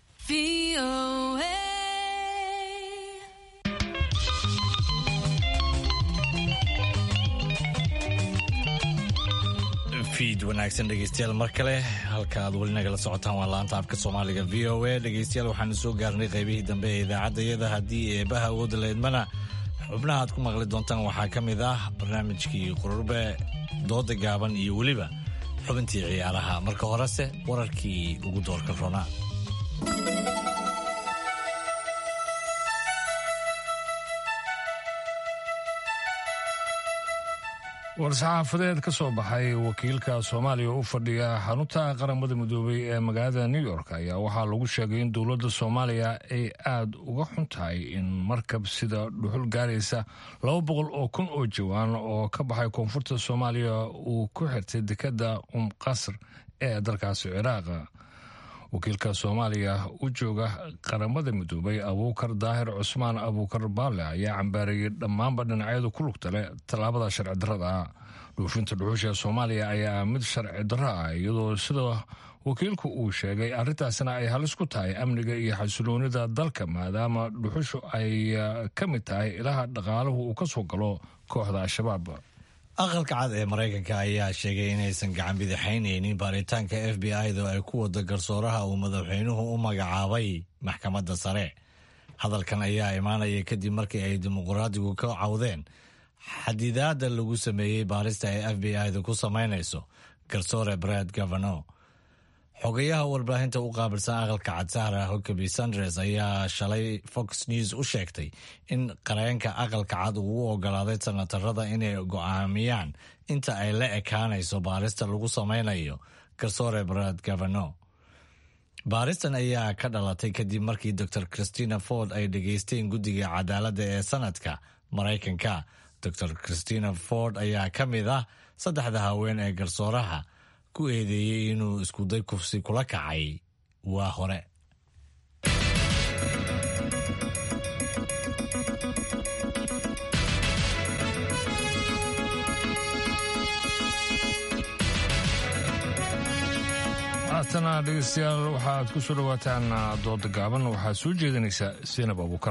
fiid wanaagsan dhegeystayaal mar kale halka aad weli nagala socotaan waa laanta afka soomaaliga v o a dhegeystayaal waxaanu soo gaarnay qaybihii dambe ee idaacaddayada haddii eebaha awoodda leedmana xubnaha aad ku maqli doontaan waxaa ka mid ah barnaamijkii qururbe dooda gaaban iyo weliba xubintii ciyaaraha marka horese wararkii ugu doorka rona war-saxaafadeed ka soo baxay wakiilka soomaaliya u fadhiya xarunta qaramada midoobay ee magaalada new york ayaa waxaa lagu sheegay in dowladda soomaaliya ay aada uga xun tahay in markab sida dhuxul gaaraysa laba boqol oo kun oo jawaan oo ka baxay koonfurta soomaaliya uu ku xirtay dekadda umqasr ee dalkaasi ciraaq wakiilka soomaaliya u jooga qaramada midoobay abuukar daahir cusmaan abuukar baale ayaa cambaareeyey dhammaanba dhinacyada ku lugta leh tallaabada sharci darrada ah dhuufinta dhuxusha soomaaliya ayaa mid sharci darro ah iyadoo sida wakiilku uu sheegay arrintaasna ay halis ku tahay amniga iyo xasiloonida dalka maadaama dhuxushu ay ka mid tahay ilaha dhaqaaluhu uu ka soo galo kooxda al-shabaab aqalka cad ee maraykanka ayaa sheegay inaysan gacan bidixaynaynin baaritaanka f b i-da ay ku wada garsooraha uu madaxweynuhu u magacaabay maxkamadda sare hadalkan ayaa imaanaya kadib markii ay dimuqraadigu ka cawdeen xadidaadda lagu sameeyey baarista ay f b i-da ku samaynayso garsoore brad gavano xogayaha warbaahinta u qaabilsan aqalka cad sahra hokaby sandres ayaa shalay fox news u sheegtay in qareenka aqalka cad uu u ogolaaday sanatarada inay go'aamiyaan inta ay la ekaanayso baarista lagu samaynayo garsoore brad gavano baaristan ayaa ka dhalatay kadib markii dor christina ford ay dhegeysteen guddiga cadaaladda ee sanadka maraykanka dor christina ford ayaa ka mid ah saddexda haween ee garsooraha ku eedeeyey inuu iskuday kufsi kula kacay waa hore haatana dhegeystayaal waxaad ku soo dhawaataan dooda gaaban waxaad soo jeedinaysaa seenab abuukar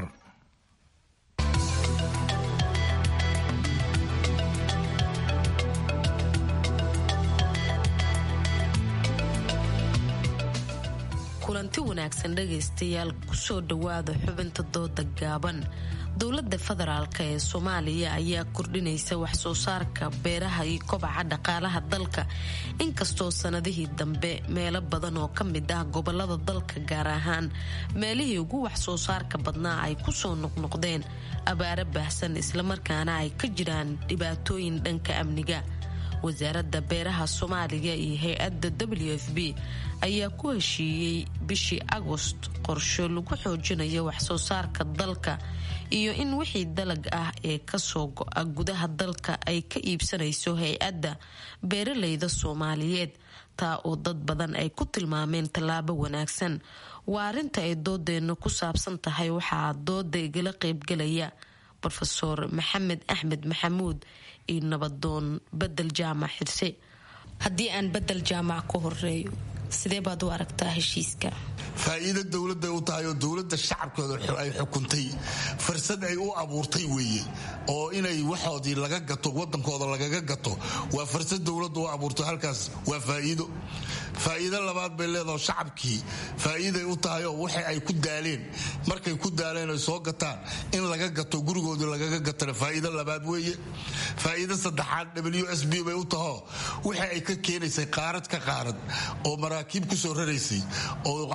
kulanti wanaagsan dhegaystayaal kusoo dhowaada xubinta dooda gaaban dowladda federaalk ee soomaaliya ayaa kordhinaysa waxsoo saarka beeraha iyo kobaca dhaqaalaha dalka inkastoo sanadihii dambe meelo badan oo ka mid ah gobolada dalka gaar ahaan meelihii ugu waxsoo saarka badnaa ay kusoo noqnoqdeen abaaro baahsan islamarkaana ay ka jiraan dhibaatooyin dhanka amniga wasaaradda beeraha soomaaliya iyo hay-adda w f b ayaa ku heshiiyey bishii agost qorsho lagu xoojinayo waxsoo saarka dalka iyo in wixii dalag ah ee kasoo go-a gudaha dalka ay ka iibsanayso hay-adda beeralayda soomaaliyeed taa oo dad badan ay ku tilmaameen tallaabo wanaagsan waa arrinta ay doodeenna ku saabsan tahay waxaa dooda igala qeybgalaya rofeor maxamed axmed maxamuud iyo nabadoon bedel jaamac xirse haddii aan bedel jaamac ka horeeyo sidee baad u aragtaa heshiiska faa'iido dowladday u tahay oo dowladda shacabkooda ay xukuntay fursad ay u abuurtay weeye oo inay waxoodii laga gato wadankooda lagaga gato waa fursad dowladda u abuurtay halkaas waa faa'iido faa'iido labaad bay leedaho shacabkii faa'iiday u tahay oo waxa ay ku daaleen markay ku daaleen ay soo gataan in laga gato gurigoodii lagaga gatana faa'iido labaad weeye faa'iido saddexaad w s b bay u taho waxa ay ka keenaysay qaarad ka qaarad oo maraakiib ku soo raraysay oo canshuur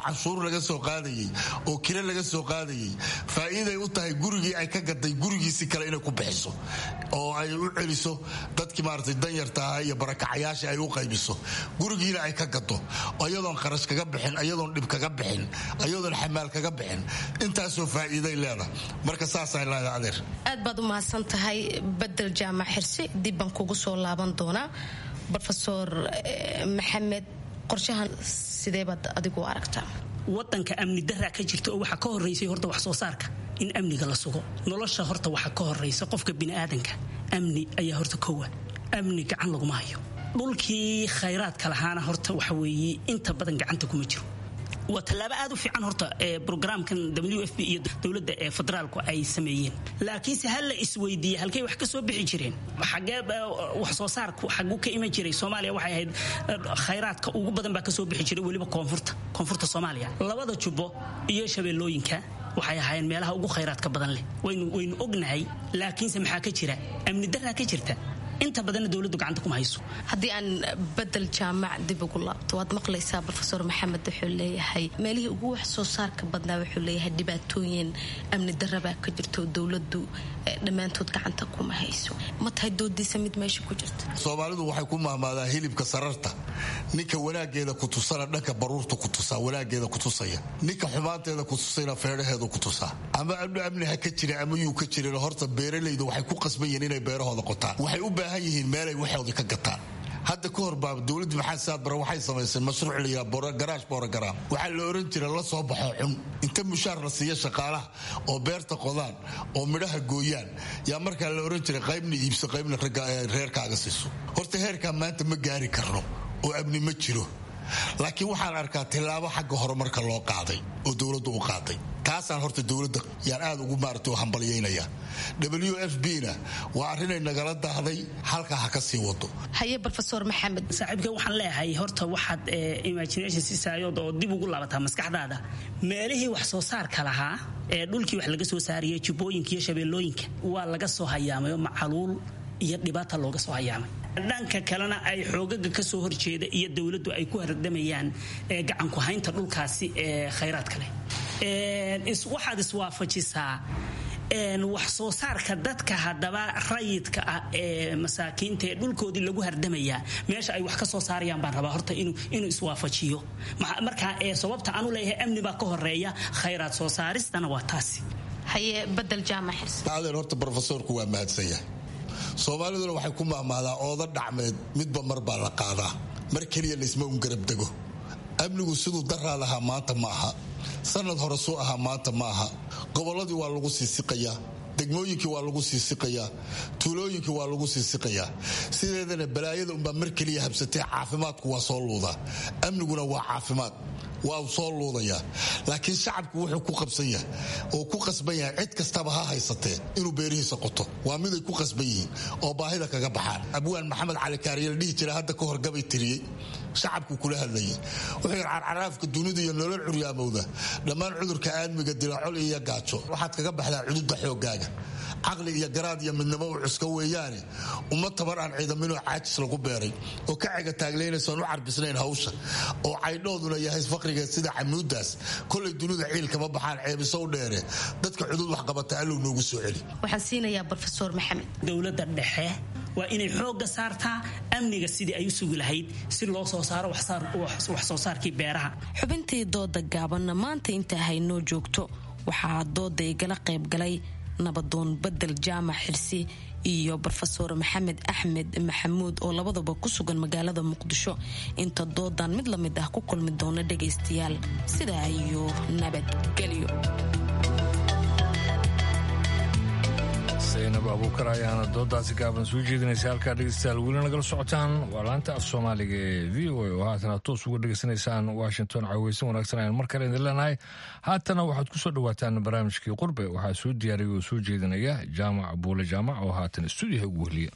canshuur laga soo qaadayey oo kire laga soo qaadayey faa'iiday u tahay gurigii ay ka gaday gurigiisi kale inay ku bixiso oo ay u celiso dadkii maaragtay danyarta ahaa iyo barakacayaasha ay u qaybiso gurigiina ay ka gado ayadoon kharash kaga bixin ayadoon dhib kaga bixin ayadoon xamaal kaga bixin intaasoo faa'iiday leedahay marka saasay leedahay adeer aad baad u mahadsan tahay bedel jaamac xirsi dib baan kugu soo laaban doonaa rofeor maxamed qorshahan sidee baad adigu aragtaa wadanka amni daraa ka jirta oo waxaa ka horeysay horta wax soo saarka in amniga la sugo nolosha horta waxaa ka horeysa qofka biniaadanka amni ayaa horta kowa amni gacan laguma hayo dhulkii khayraadka lahaana horta waxa weeye inta badan gacanta kuma jiro waa tallaabo aad u fiican horta brograamkan w f b iyo dowladda ee federaalku ay sameeyeen laakiinse ha la isweydiiye halkay wax ka soo bixi jireen xagee wax soo saarku xaguu ka iman jiray soomaaliya waxay ahayd khayraadka ugu badan baa kasoo bixi jiray weliba koonfurta koonfurta soomaaliya labada jubbo iyo shabeellooyinka waxay ahaayeen meelaha ugu khayraadka badan leh waynu waynu ognahay laakiinse maxaa ka jira amni daraa ka jirta inta badanna dowladdu gacanta kuma hayso haddii aan bedel jaamac dib ugu laabto waad maqlaysaa rofeor maxamed wuxuu leeyahay meelihii ugu wax soo saarka badnaa wuxuu leeyahay dhibaatooyin amni darabaa ka jirto dowladdu dhammaantood gacanta kuma hayso ma tahay doodiisa mid meesha ku jirta soomaalidu waxay ku mahmaadaa hilibka sararta ninka wanaageeda ku tusana dhanka baruurta ku tusaa wanaageeda ku tusaya ninka xumaanteeda ku tusayna feedhaheedu ku tusaa ama amni ha ka jira ama yuu ka jirin horta beeralaydu waxay ku qasban yihiin inay beerahooda qotaan waxay u baahan yihiin meelay waxoodii ka gataan hadda ka hor baa dowladda maxamed saad bare waxay samayseen mashruuc la yidhaha garaash borogaraam waxaa la oran jira la soo baxo cun inta mushaar la siiya shaqaalaha oo beerta qodaan oo midhaha gooyaan yaa markaa la oran jiray qaybna iibso qaybna reerkaaga siiso horta heerkaa maanta ma gaari karno oo amni ma jiro laakiin waxaan arkaa tillaabo xagga horumarka loo qaaday oo dowladdu u qaaday taasaan horta dowladda yaan aad ugu maarata u hambalyaynaya w f b na waa arrinay nagala daahday halkaa ha ka sii wado haye rofeor maxamed saaxiibka waxaan leeyahay horta waxaad imagination siisaayood oo dib ugu laabataa maskaxdaada meelihii wax soo saarka lahaa ee dhulkii wax laga soo saariyay jubbooyinka iyo shabeellooyinka waa laga soo hayaamayo macaluul iyo dhibaata looga soo hayaamay dhanka kalena ay xoogaga kasoo horjeeda iyo dowladdu ay ku hardamayaan gacanku haynta dhulkaasi ee khayraadka leh waxaad iswaafajisaa wax soo saarka dadka hadaba rayidka ah ee masaakiinta ee dhulkoodii lagu hardamayaa meesha ay wax ka soo saarayaan baan rabaa horta inuu iswaafajiyo marka sababta aanu leeyahay amni baa ka horeeya khayraad soo saaristana waa taasi haye badel jaamac adeer horta brofesorku waa mahadsanya soomaaliduna waxay ku mahmaadaa ooda dhacmeed midba mar baa la qaadaa mar keliya laysma un garab dego amnigu siduu daraa lahaa maanta ma aha sanad hore suu ahaa maanta ma aha gobolladii waa lagu sii siqayaa degmooyinkii waa lagu sii siqayaa tuulooyinkii waa lagu sii siqayaa sideedana balaayada unbaa mar keliya habsatee caafimaadku waa soo luudaa amniguna waa caafimaad waa soo luudayaa laakiin shacabku wuxuu ku qabsan yahay oo ku qasban yahay cid kastaba ha haysatee inuu beerihiisa qoto waa miday ku qasban yihiin oo baahida kaga baxaan abwaan maxamed cali kaariye la dhihi jira hadda ka hor gabay tiriyey shacabku kula hadlayay wuxuu yidhi carcaraafka dunida iyo nolol curyaamowda dhammaan cudurka aadmiga dilaacol iyo gaajo waxaad kaga baxdaa cududda xooggaaga caqli iyo garaad iyo midnimo u cuska weeyaane uma tabar aan ciidaminoo caajis lagu beeray oo ka cega taaglaynaysoon u carbisnayn hawsha oo caydhooduna yahay faqrigeed sida camuudaas kolay dunida ciil kama baxaan ceebiso u dheere dadka cudud waxqabata allow noogu soo celi waxaan siinayaa rofeor maxamed dowladda dhexe waa inay xoogga saartaa amniga sidii ay u sugi lahayd si loo soo saaro wax soo saarkii beeraha xubintii dooda gaabanna maanta inta haynoo joogto waxaa dooda igala qaybgalay nabadoon bedel jaamac xirsi iyo rofeor maxamed axmed maxamuud oo labadaba ku sugan magaalada muqdisho inta doodan mid lamid ah ku kulmi doona dhagaystayaal sidaa iyo nabadgelyo zaynab abuukar ayaana doodaasi gaaban soo jeedinaysa halkaa dhegeystayaal weli nagala socotaan waa laanta af soomaaliga ee v o a oo haatana toos uga dhegeysanaysaan washington caaweysan wanaagsan ayaan mar kale idin leenahay haatana waxaad ku soo dhowaataan barnaamijkii qurbe waxaa soo diyaariyay oo soo jeedinaya jaamac buule jaamac oo haatan stuudiyaha ugu wehliya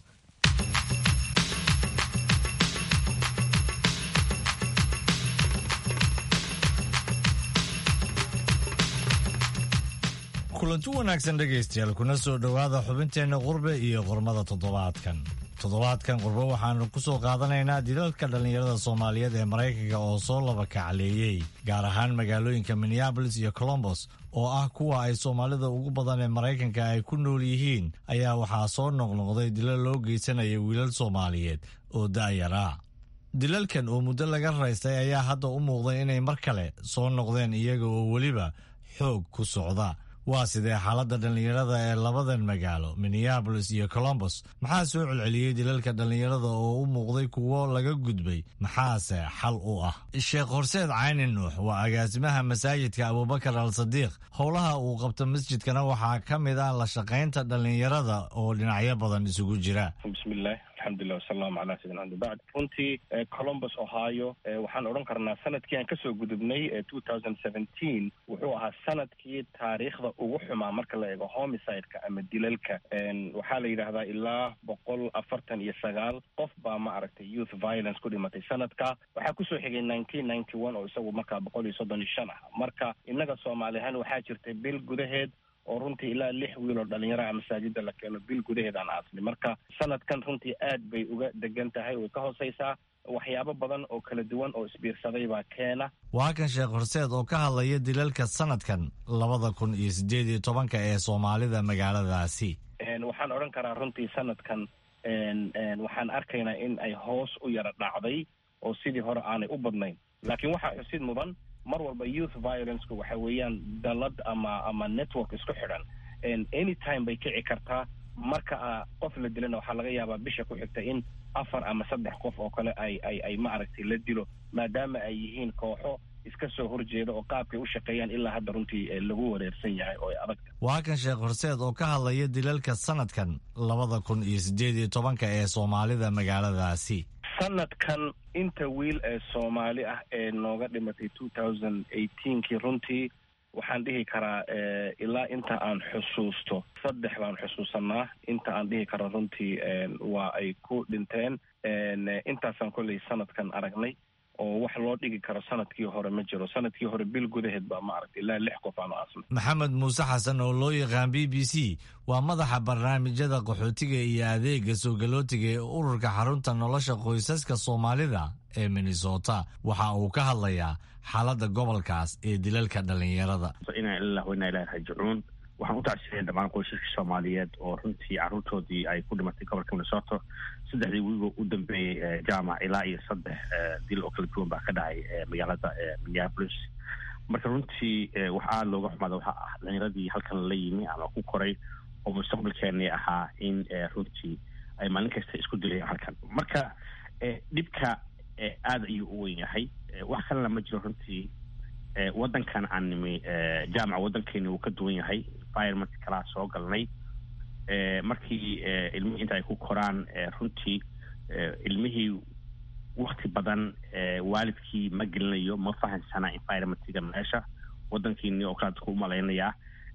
kulanti wanaagsan dhegaystayaal kuna soo dhowaada xubinteenna qurbe iyo qormada toddobaadkan toddobaadkan qurbo waxaanu ku soo qaadanaynaa dilalka dhallinyarada soomaaliyeed ee maraykanka oo soo laba kacleeyey gaar ahaan magaalooyinka minneabolis iyo colombos oo ah kuwa ay soomaalida ugu badan ee maraykanka ay ku nool yihiin ayaa waxaa soo noqnoqday dilal loo geysanaya wiilal soomaaliyeed oo da'yar ah dilalkan oo muddo laga raystay ayaa hadda u muuqday inay mar kale soo noqdeen iyaga oo weliba xoog ku socda waa sidee xaaladda dhallinyarada ee labadan magaalo minneabolis iyo colombos maxaa soo celceliyey dilalka dhallinyarada oo u muuqday kuwo laga gudbay maxaase xal u ah sheekh horseed cayni nuux waa agaasimaha masaajidka abubakar al sadiiq howlaha uu qabto masjidkana waxaa ka mid ah la shaqaynta dhallinyarada oo dhinacyo badan isugu jira bismillaah alxamdulilah wasalaamu calaa sayidina axmed bacd runtii colombus ohio waxaan odhan karnaa sanadkii aan kasoo gudubnay two thousand seventeen wuxuu ahaa sanadkii taariikhda ugu xumaa marka la eego homicide-ka ama dilalka waxaa la yidhaahdaa ilaa boqol afartan iyo sagaal qof baa ma aragtay youth violence ku dhimatay sanadka waxaa kusoo xigay nineteen ninety one oo isagu markaa boqol iyo soddon iyo shan ah marka innaga soomaali ahaan waxaa jirtay bil gudaheed oo runtii ilaa lix wiil oo dhalinyaraha masaajida la keeno bil gudaheed aan aasnay marka sanadkan runtii aad bay uga degan tahay way ka hooseysaa waxyaabo badan oo kala duwan oo isbiirsaday baa keena waa kan sheekh horseed oo ka hadlaya dilalka sanadkan labada kun iyo sideed iyo tobanka ee soomaalida magaaladaasi waxaan odhan karaa runtii sanadkan waxaan arkaynaa in ay hoos u yara dhacday oo sidii hore aanay u badnayn laakiin waxaa xusid mudan mar walba youth violenceka waxa weeyaan dalad ama ama network isku xidhan anytime bay kici kartaa marka qof la dilana waxaa laga yaabaa bisha ku xigta in afar ama saddex qof oo kale ay ay ay ma aragtay la dilo maadaama ay yihiin kooxo iska soo horjeeda oo qaabkay u shaqeeyaan ilaa hadda runtii lagu wareersan yahay oo ay adag waa kan sheekh horseed oo ka hadlaya dilalka sanadkan labada kun iyo sideed iyo tobanka ee soomaalida magaaladaasi sanadkan inta wiil ee soomaali ah ee nooga dhimatay two thousand eighteenkii runtii waxaan dhihi karaa ilaa inta aan xusuusto saddex baan xusuusanaa inta aan dhihi karo runtii waa ay ku dhinteen intaasaan kolley sanadkan aragnay oo wax loo dhigi karo sanadkii hore ma jiro sanadkii hore bil gudaheed baa ma aragtay ilaa lix qof aanu aasnay maxamed muuse xasan oo loo yaqaan b b c waa madaxa barnaamijyada qaxootiga iyo adeega soogalootiga ee ururka xarunta nolosha qoysaska soomaalida ee minnesota waxa uu ka hadlayaa xaaladda gobolkaas ee dilalka dhallinyarada inaa illah wainaa ilahi raajicuun waxaan u tacsiiyay dhammaan qoysaska soomaaliyeed oo runtii carruurtoodii ay ku dhimatay gobolka minnesota saddexdii wiigo u dambeeyey jaamac ilaa iyo saddex dil oo kala duwan baa ka dhacay magaalada minneapolis marka runtii wax aada looga xumaada waxaa ah dhalinyaradii halkan la yimi ama ku koray oo mustaqbalkeenii ahaa in runtii ay maalin kasta isku dilayaan halkan marka dhibka aada ayuu u weyn yahay wax kalena ma jiro runtii waddankan aan nimi jaamaca waddankeeni uu ka duwan yahay environment kalaa soo galnay markii ilmihii inta ay ku koraan runtii ilmihii wakti badan waalidkii ma gelinayo ma fahansana environmentga meesha waddankiini oo kale dadku umalaynayaa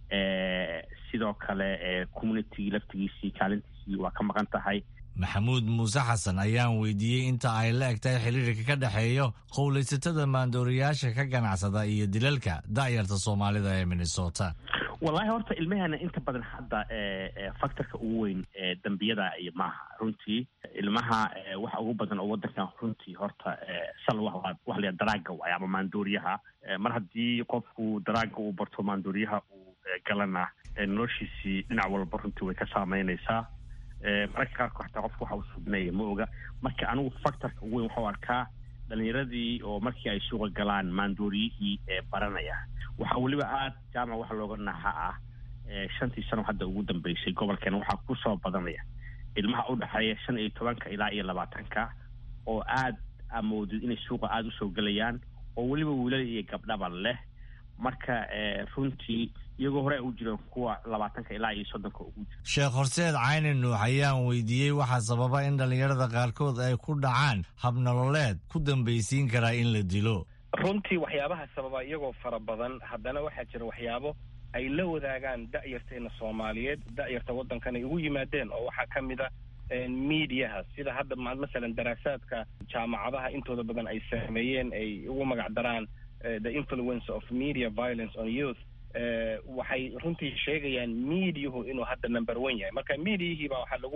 sidoo kale communitygii laftigiisii kaalintiisii waa ka maqan tahay maxamuud muuse xasan ayaan weydiiyey inta ay la eg tahay xiriirka ka dhexeeyo qowlaysatada maandooriyaasha ka ganacsada iyo dilalka da'yarta soomaalida ee minnesota wallahi horta ilmahana inta badan hadda factorka ugu weyn dembiyada iyo maaha runtii ilmaha waxa ugu badan oo waddankan runtii horta sal wax la daraaga waay ama maandooriyaha mar haddii qofku daraaga uu barto maandooriyaha uu galana noloshiisii dhinac walba runtii way ka saameynaysaa mararka qaarkood xataa qofka waxa uu subinaya ma oga marka anigu factorka ugu weyn waxau arkaa dhalinyaradii oo markii ay suuqa galaan maandooriyihii ee baranaya waxaa weliba aada jaamac waxa looga naha ah shantii sano hadda ugu dambeysay gobolkeena waxaa kusoo badanaya ilmaha u dhexeeya shan iyo tobanka ilaa iyo labaatanka oo aad amoodid inay suuqa aada usoo gelayaan oo weliba wiilal iyo gabdhaba leh marka runtii iyagoo hore u jireen kuwa labaatanka ilaa iyo soddonka ugu jira sheekh horseed cayni nuux ayaan weydiiyey waxaa sababa in dhallinyarada qaarkood ay ku dhacaan habnololeed ku dambaysiin karaa in la dilo runtii waxyaabaha sababa iyagoo fara badan haddana waxaa jira waxyaabo ay la wadaagaan da'yarteena soomaaliyeed da'yarta waddankan ay ugu yimaadeen oo waxaa ka mid a mediaha sida hadda masalan daraasaadka jaamacadaha intooda badan ay sameeyeen ay ugu magac daraan the influence of media violence on youth waxay runtii sheegayaan mediahu inuu hadda number one yahay marka mediahii baa waxaa lagu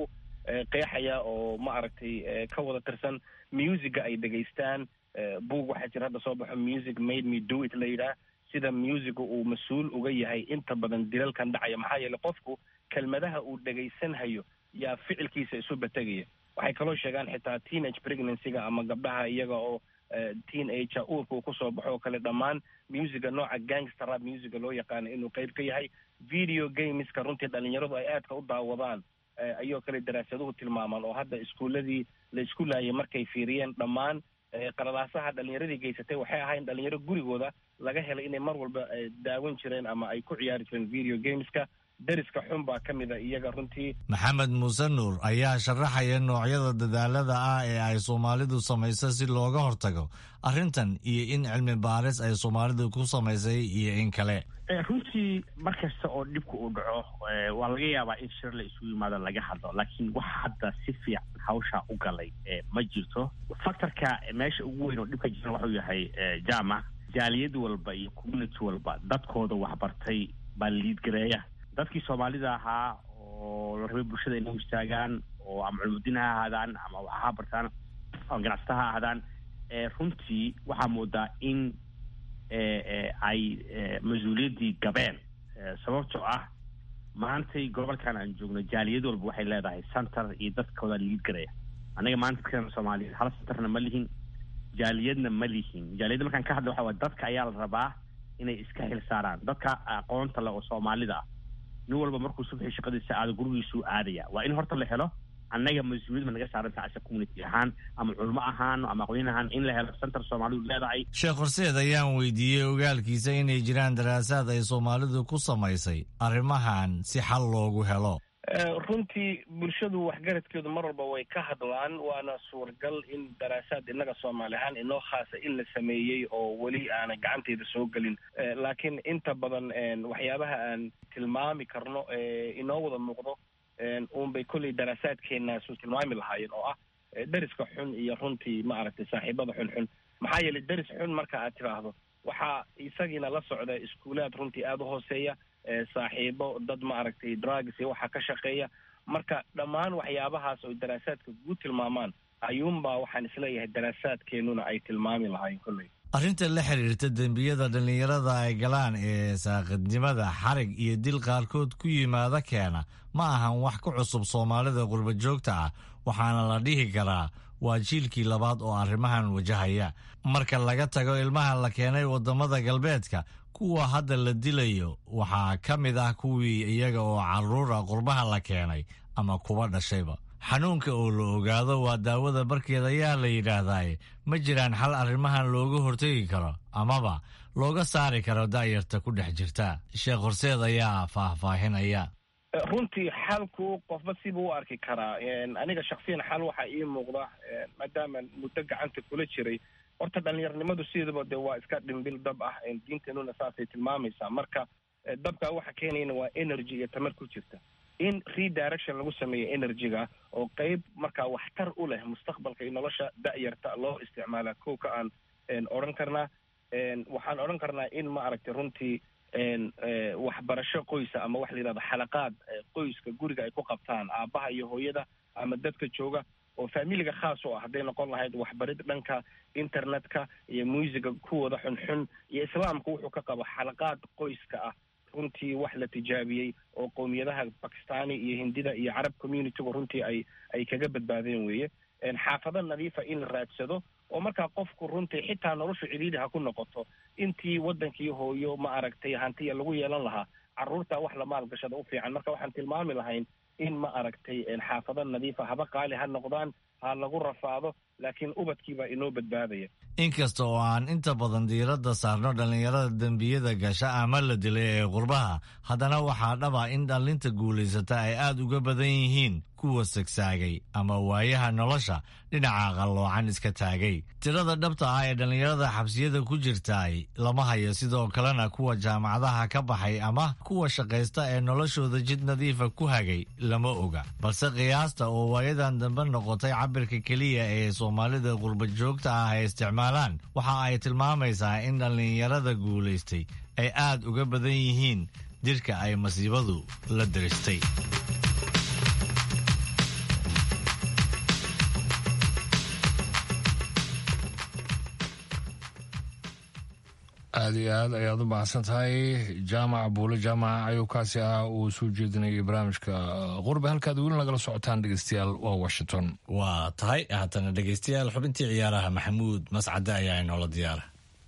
qeexaya oo ma aragtay ka wada tirsan musica ay dhegaystaan buug waxaa jira hadda soo baxo music made me do it la yidhaah sida musica uu mas-uul uga yahay inta badan dilalkan dhacaya maxaa yeeley qofku kelmadaha uu dhegaysanhayo yaa ficilkiisa isu bategaya waxay kaloo sheegaan xitaa teenage pregnancyga ama gabdhaha iyaga oo teen age uurka uu kusoo baxo oo kale dhammaan musica nooca gangster rap musica loo yaqaano inuu qayb ka yahay video gameska runtii dhalinyaradu ay aadka u daawadaan ayoo kale daraasaduhu tilmaamaan oo hadda iskuuladii la isku laayay markay fiiriyeen dhammaan qalalaasaha dhalinyaradii geysatay waxay ahayn dhalinyaro gurigooda laga helay inay mar walba daawan jireen ama ay ku ciyaari jireen video gameska deriska xun baa ka mida iyaga runtii maxamed muuse nuur ayaa sharaxaya noocyada dadaalada ah ee ay soomaalidu samayso si looga hortago arrintan iyo in cilmi baaris ay soomaalidu ku samaysay iyo in kale runtii mar kasta oo dhibka uu dhaco waa laga yaabaa in shir la isugu yimaado laga hadlo laakiin wax hadda si fiican hawsha u galay ma jirto factorka meesha ugu weyn oo dhibka jiran waxuu yahay jaamac jaaliyad walba iyo community walba dadkooda waxbartay baa liidgareeya dadkii soomaalida ahaa oo la rabay bulshada inay istaagaan oo ama culmudiin ha ahaadaan ama wax ha bartaan ama ganacsata ha ahaadaan runtii waxaa moodaa in ay mas-uuliyaddii gabeen sababtoo ah maantay gobolkan aan joogno jaaliyad walba waxay leedahay center iyo dadkooda liid garaya annaga maanta dadkan soomaaliyeed hal centerna ma lihin jaaliyadna ma lihin jaaliyadda markaan ka hadla waxa waye dadka ayaa la rabaa inay iska xil saaraan dadka aqoonta le oo soomaalida ah nin walba markuu subxii shaqadiisa aado gurigiisuu aadaya waa in horta la helo annaga mas-uuliyad ma naga saaranta asa community ahaan ama culmo ahaan ama aqoon ahaan in la helo center soomaalidu leedahay sheekh horseed ayaan weydiiyey ogaalkiisa inay jiraan daraasaad ay soomaalidu ku samaysay arrimahan si xal loogu helo runtii bulshadu waxgaradkeedu mar walba way ka hadlaan waana suuragal in daraasaad innaga soomaali ahaan inoo khaasa in la sameeyey oo weli aanay gacanteeda soo gelin laakiin inta badan waxyaabaha aan tilmaami karno inoo wada muuqdo uunbay kolley daraasaadkeenaasu tilmaami lahaayeen oo ah deriska xun iyo runtii ma aragtay saaxiibada xunxun maxaa yeelay deris xun marka aad tidhaahdo waxaa isagiina la socda iskuulaad runtii aada u hooseeya saaxiibo dad ma aragtay drugs iyo waxaa ka shaqeeya marka dhammaan waxyaabahaas oo daraasaadka guud tilmaamaan ayuunbaa waxaan isleeyahay daraasaadkeenuna ay tilmaami lahaayeen kolley arrinta la xiriirta dembiyada dhallinyarada ay galaan ee saaqidnimada xarig iyo dil qaarkood ku yimaada keena ma ahan wax ku cusub soomaalida qurba joogta ah waxaana la dhihi karaa waa jiilkii labaad oo arrimahan wajahaya marka laga tago ilmaha la keenay waddamada galbeedka kuwa hadda la dilayo waxaa ka mid ah kuwii iyaga oo carruura qurbaha la keenay ama kuwa dhashayba xanuunka oo la ogaado waa daawada barkeed ayaa la yidhaahdaye ma jiraan xal arrimahan looga hortegi karo amaba looga saari karo da'yarta ku dhex jirta sheekh horseed ayaa faahfaahinaya runtii xalku qofba sibuu u arki karaa aniga shaksiyan xal waxaa ii muuqda maadaama muddo gacanta kula jiray horta dhalinyarnimadu sideedaba de waa iska dhimbil dab ah diinteenuna saasay tilmaamaysaa marka dabka waxa keenayana waa energy iyo tamar ku jirta in redirection lagu sameeyo energyga oo qeyb markaa waxtar u leh mustaqbalka iyo nolosha da'yarta loo isticmaalaa kow ka aan odhan karnaa waxaan odhan karnaa in ma aragtay runtii waxbarasho qoysa ama waxa la yidhahdo xalaqaad qoyska guriga ay ku qabtaan aabbaha iyo hooyada ama dadka jooga oo familiga khaas u ah hadday noqon lahayd waxbarid dhanka internetka iyo muusiga kuwooda xunxun iyo islaamku wuxuu ka qabo xalaqaad qoyska ah runtii wax la tijaabiyey oo qowmiyadaha bakistani iyo hindida iyo carab communitygu runtii ay ay kaga badbaadeen weeye xaafado nadiifa in la raadsado oo markaa qofku runtii xitaa noloshu cidhiidhi ha ku noqoto intii waddankii hooyo ma aragtay hantiya lagu yeelan lahaa carruurta wax la maalgashada u fiican marka waxaan tilmaami lahayn in ma aragtay xaafado nadiifa haba qaali ha noqdaan ha lagu rafaado laakiin ubadkiibaa inoo badbaadaya inkasta oo aan inta badan diiradda saarno dhallinyarada dembiyada gasha ama la dilay ee qurbaha haddana waxaa dhaba in dhallinta guulaysata ay aad uga badan yihiin kuwa sagsaagay ama waayaha nolosha dhinaca qalloocan iska taagay tirada dhabta ah ee dhallinyarada xabsiyada ku jirtaay lama hayo sidoo kalena kuwa jaamacadaha ka baxay ama kuwa shaqaysta ee noloshooda jid nadiifa ku hagay lama oga balse qiyaasta oo waayadan dambe noqotay cabirka keliya ee soomaalida qurba joogta ah ay isticmaalaan waxa ay tilmaamaysaa in dhallinyarada guulaystay ay aad uga badan yihiin dirka ay masiibadu la diristay aada iyo aad ayaad u mahadsan tahay jaamac buule jaamaca ayuu kaasi ah uu soo jeedinayay barnaamijka qurbe halkaad weli nagala socotaan dhegeystayaal waa washington waa tahay haatana dhegeystayaal xubintii ciyaaraha maxamuud mascade ayaa inoola diyaara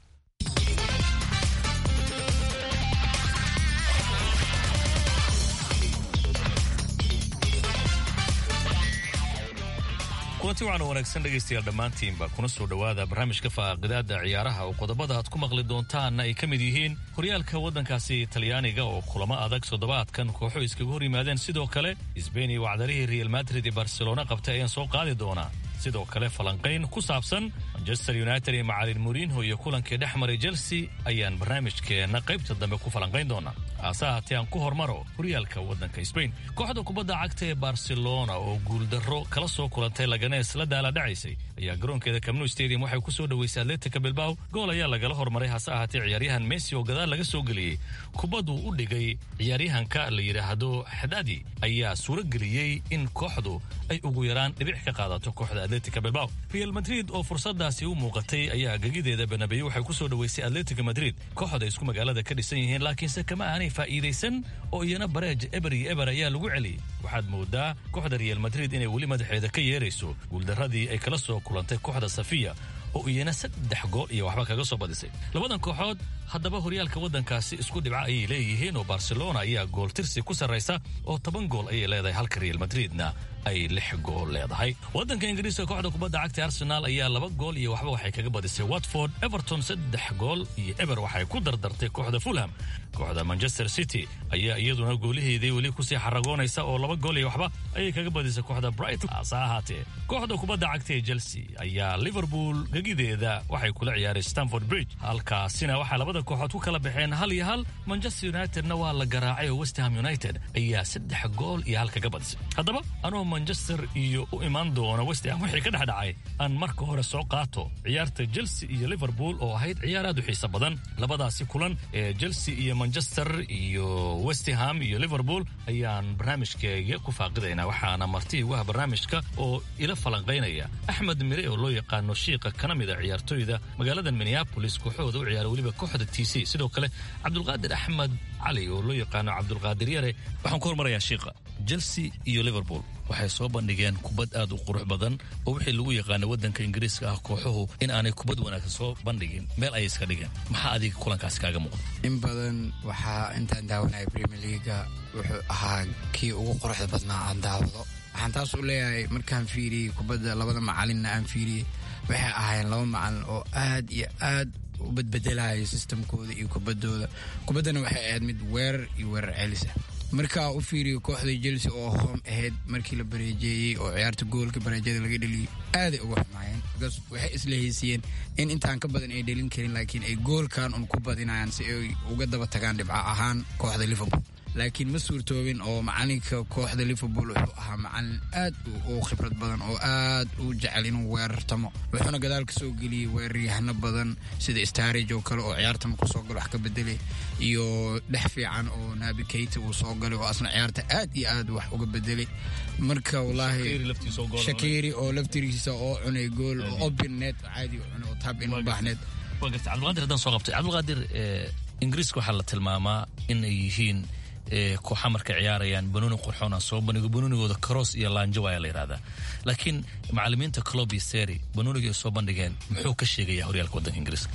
kulanti waxaana wanaagsan dhegaystayaal dhammaantiinba kuna soo dhowaada barnaamijka faaqidaada ciyaaraha oo qodobada aad ku maqli doontaanna ay ka mid yihiin horyaalka waddankaasi talyaaniga oo kulamo adag toddobaadkan kooxo iskaga hor yimaadeen sidoo kale sbain iyo wacdarihii real madrid ee barcelona qabtay ayaan soo qaadi doonaa sidoo kale falanqayn ku saabsan manchester united iyo macalin murinho iyo kulankii dhex maray chelsea ayaan barnaamijkeenna qaybta dambe ku falanqayn doonaa haase ahaatee aan ku hormaro horyaalka waddanka sbain kooxda kubadda cagta ee barcelona oo guuldarro kala soo kulantay laganees la daala dhacaysay ayaa garoonkeeda camnu stadium waxay ku soo dhoweysay atletica bilbao gool ayaa lagala hormaray hase ahaatee ciyaaryahan messi oo gadaal laga soo geliyey kubadduu u dhigay ciyaaryahanka la yidhaahdo xadadi ayaa suuro geliyey in kooxdu ay ugu yaraan dhibic ka qaadato kooxda atletica bilbao real madrid oo fursadaasi u muuqatay ayaa gegideeda benabeyo waxay ku soo dhoweysay atletica madrid kooxda isku magaalada ka dhisan yihiin laakiinse kama aanay faa'iidaysan oo iyana bareej eber iyo eber ayaa lagu celiyey waxaad moodaa kooxda real madrid inay weli madaxeeda ka yeerayso guuldarradii ay kala soo kulantay kooxda safiya oo iyana saddex gool iyo waxba kaga soo badisay labadan kooxood haddaba horyaalka waddankaasi isku dhibco ayay leeyihiin oo barcelona ayaa gool tirsi ku sarraysa oo toban gool ayay leedahay halka real madridna ay lix gool leedahay waddanka ingiriiska kooxda kubadda cagta arsenal ayaa laba gool iyo waxba waxay kaga badisay watford everton saddex gool iyo eber waxay ku dardartay kooxda fulham kooxda manchester city ayaa iyaduna gooliheedii weli kusii xaragoonaysa oo laba gool iyo waxba ayay kaga badisay kooxda brighton hase ahaatee kooxda kubadda cagta ee chelsea ayaa liverpool gegideeda waxay kula ciyaaray stamford bridge halkaasina waxaa labada kooxood ku kala baxeen hal iyo hal manchester unitedna waa la garaacay oo westham united ayaa saddex gool iyo hal kaga badisay haddaba anoo manchester iyo u imaan doona westham wixii ka dhex dhacay aan marka hore soo qaato ciyaarta chelsea iyo liverpool oo ahayd ciyaar aad u xiiso badan labadaasi kulan ee chelsea iyo manchester iyo westham iyo liverpool ayaan barnaamijkeega ku faaqidaynaa waxaana marti ugaha barnaamijka oo ila falanqaynaya axmed mire oo loo yaqaano shiiqa kana mid a ciyaartooyda magaalada minneapolis kooxooda u ciyaara weliba kooxda t c sidoo kale cabdulqaadir axmed cali oo loo yaqaano cabdulqaadir yare waxaan ku hormarayaa shiiqa chelsea iyo liverpool waxay soo bandhigeen kubad aad u qurux badan oo wixii lagu yaqaana waddanka ingiriiska ah kooxuhu in aanay kubad wanaagsan soo bandhigin meel ayay iska dhigeen maxaa adiga kulankaasi kaaga muuqda in badan waxaa intaan daawanaya premier leaga wuxuu ahaa kii ugu quruxda badnaa aan daawado waxaan taas u leeyahay markaan fiiriyey kubadda labada macalinna aan fiiriyey waxay ahaayeen laba macalin oo aad iyo aad u badbedelaya sistamkooda iyo kubaddooda kubaddana waxay ahayd mid weerar iyo weerar celisa markaa u fiiriyo kooxda chelsea oo hoom ahayd markii la bareejeeyey oo ciyaarta goolka bareejada laga dheliyey aaday uga xumaayeen bikaas waxay isla haysiiyeen in intaan ka badan ay dhelin karin laakiin ay goolkan un ku badinayaan si ay uga daba tagaan dhibco ahaan kooxda liverpool laakiin ma suurtoobin oo macalinka kooxda liverpool wuxuu ahaa macalin aad u khibrad badan oo aad u jecel inuu weerartamo wuxuuna gadaal ka soo geliyey weeraryahano badan sida starage oo kale oo ciyaartama kusoo galo wax ka bedelay iyo dhex fiican oo nabi keita uu soo galay oo asna ciyaarta aad iyo aad wax uga bedelay marka wallaahi shakiri oo laftigiisa oo cunay gool oo open net caadi cunay oo tab in u baahneed cabdulqaadir haddaan soo qabtay cabdulqaadir ingiriiska waxaa la tilmaamaa inay yihiin kooxa markay ciyaarayaan banooni qurxoona soo bandhigo banoonigooda karoos iyo laanjo ayaa la yidhahdaa laakiin macalimiinta clobi seri banooniga ay soo bandhigeen muxuu ka sheegaya horyaalka waddanka ingiriiska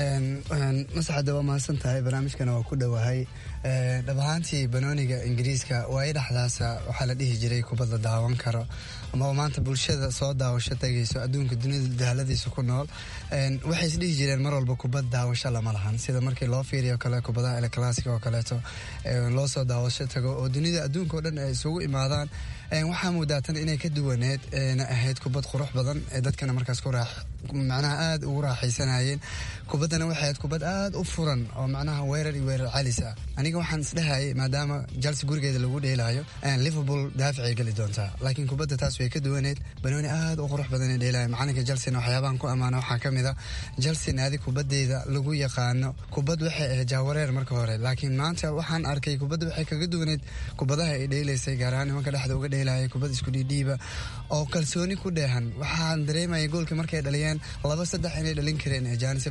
masaxada waa mahadsan tahay barnaamijkana waa ku dhowahay dhab ahaantii banooniga ingiriiska waayo dhexdaasa waxaa la dhihi jiray kubadda daawan karo ama maanta bulshada soo daawasho tagayso adduunka dunida dahaaladiisa ku nool waxay is dhihi jireen mar walba kubad daawasho lama lahan sida markii loo fiiriyo kale kubadaha elclassic oo kaleeto loo soo daawasho tago oo dunida adduunka oo dhan ay isugu imaadaan waxaa muudaatan inay ka duwaneed na ahayd kubad qurux badan ee dadkana markaas macnaha aada ugu raaxaysanayeen kubaddana waxay ahayd kubad aada u furan oo macnaha weerar iyo weerar calis ah aniga waxaan isdhehayay maadaama chelsea gurigeeda lagu dheelaayo liverpool daaficay geli doontaa laakiin kubadda taas way ka duwaneed banooni aada u qurux badan ee dheelaya macalinka chelsea waxyaabahan ku ammaana waxaa ka mid a chelsea naadi kubaddeeda lagu yaqaano kubad waxay ahayd jahwareer marka hore laakiin maanta waxaan arkay kubadda waxay kaga duwaneed kubadaha ay dheelaysay gaar ahaan nimanka dhexda uga dheelaya kubad isku dhiidhiiba oo kalsooni ku dheehan waxaan dareemaya goolkii markay dhaliyeen laba saddex inay dhalin kareen ee jaanisi badan heleen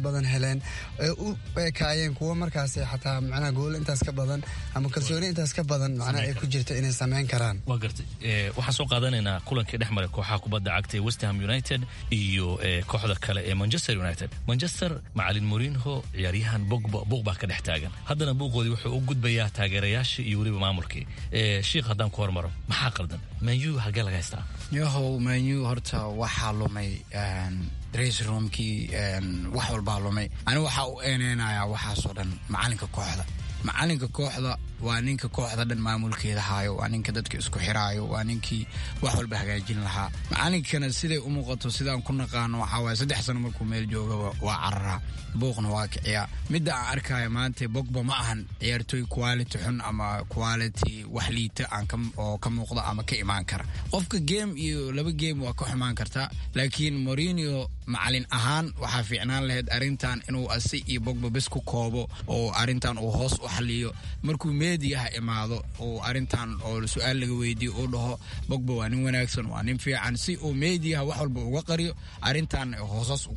heleen ee u ekaayeen kuwo markaas xataa macnaha gool intaas ka badan ama kalsooni intaas ka badan macnaha ay ku jirto inay sameyn karaan waa gartay waxaan soo qaadanaynaa kulankii dhex maray kooxaha kubadda cagta ee westham united iyo kooxda kale ee manchester united manchester macalin morinho ciyaaryahan bogba buuq baa ka dhex taagan haddana buuqoodii wuxuu u gudbayaa taageerayaashii iyo weliba maamulkii shiikh haddaan ku hormaro maxaa qaldan manyu halkee laga haystaa yahow manyu horta waxaa lumay dress roomkii wax walbaa lumay ani waxaa u eeneynayaa waxaasoo dhan macalinka kooxda macalinka kooxda waa ninka kooxda dhan maamulkeeda haayo waa ninka dadka isku xiraayo waa ninkii wax walba hagaajin lahaa macalinkana siday u muuqato sidaan ku naqaano waxaa waaya saddex sano markuu meel joogaba waa cararaa buuqna waa kiciyaa midda aan arkaayo maanta bogba ma ahan ciyaartooy quality xun ama quality wax liita aan oo ka muuqda ama ka imaan kara qofka game iyo laba game waa ka xumaan kartaa laakiin morinio macalin ahaan waxaa fiicnaan lahayd arrintan inuu asi iyo bogba bes ku koobo oo arrintan uu hoos u xaliyo markuu meediyaha imaado oo arrintan oo su-aal laga weydiiyo uu dhaho bogba waa nin wanaagsan waa nin fiican si uu meediyaha wax walba uga qariyo arrintan hoosas ugu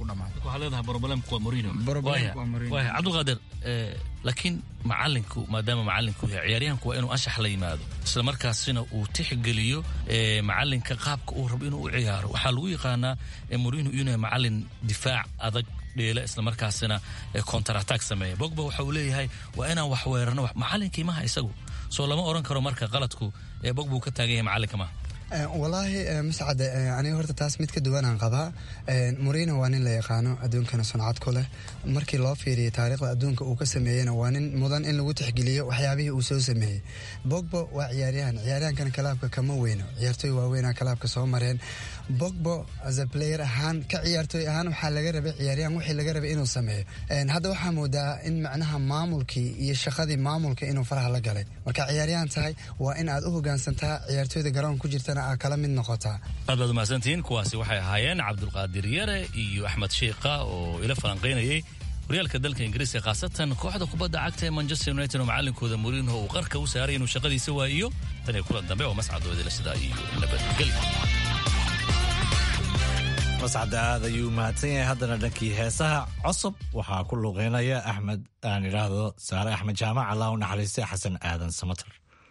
dhamaato cabdulqaadir laakiin macalinku maadaama macalinku yahay ciyaaryahanku waa inuu anshax la yimaado isla markaasina uu tixgeliyo macalinka qaabka uu rabo inuu u ciyaaro waxaa lagu yaqaanaa morino inuu yahay macalin difaac adag dheela isla markaasina counter-attack sameeya bogba waxa uu leeyahay waa inaan wax weerarno macalinkii maha isagu soo lama oran karo marka qaladku ee bogba uu ka taagan yahay macalinka maha walaahi mascade aniga horta taas mid ka duwanaan qabaa morino waa nin la yaqaano adduunkana suncad ku leh markii loo fiiriyay taariikhda adduunka uu ka sameeyeyna waa nin mudan in lagu tixgeliyo waxyaabihii uu soo sameeyey bogbo waa ciyaaryahan ciyaaryahankana kalaabka kama weyno ciyaartooy waaweynaa kalaabka soo mareen bogbo as a player ahaan ka ciyaartooy ahaan waxaa laga rabay ciyaaryahan wixii laga rabay inuu sameeyo hadda waxaa moodaa in macnaha maamulkii iyo shaqadii maamulka inuu faraha la galay marka ciyaaryahan tahay waa in aad u hogaansantaa ciyaartooyda garoonka ku jirtana aad kala mid noqotaa aad baad umahadsantihiin kuwaasi waxay ahaayeen cabdulqaadir yare iyo axmed shiikha oo ila falanqaynayay horyaalka dalka ingiriiska khaasatan kooxda kubadda cagta ee manchester united oo macalinkooda morinho uu qarka u saaray inuu shaqadiisa waayiyo tan iyo kulan dambe oo mascadoodila sidaa iyo nabadgelyo mascadda aad ayuu mahadsan yahay haddana dhankii heesaha cosob waxaa ku luqeynaya axmed aan idhaahdo saare axmed jaamac allah u naxariistay xasan aadan samater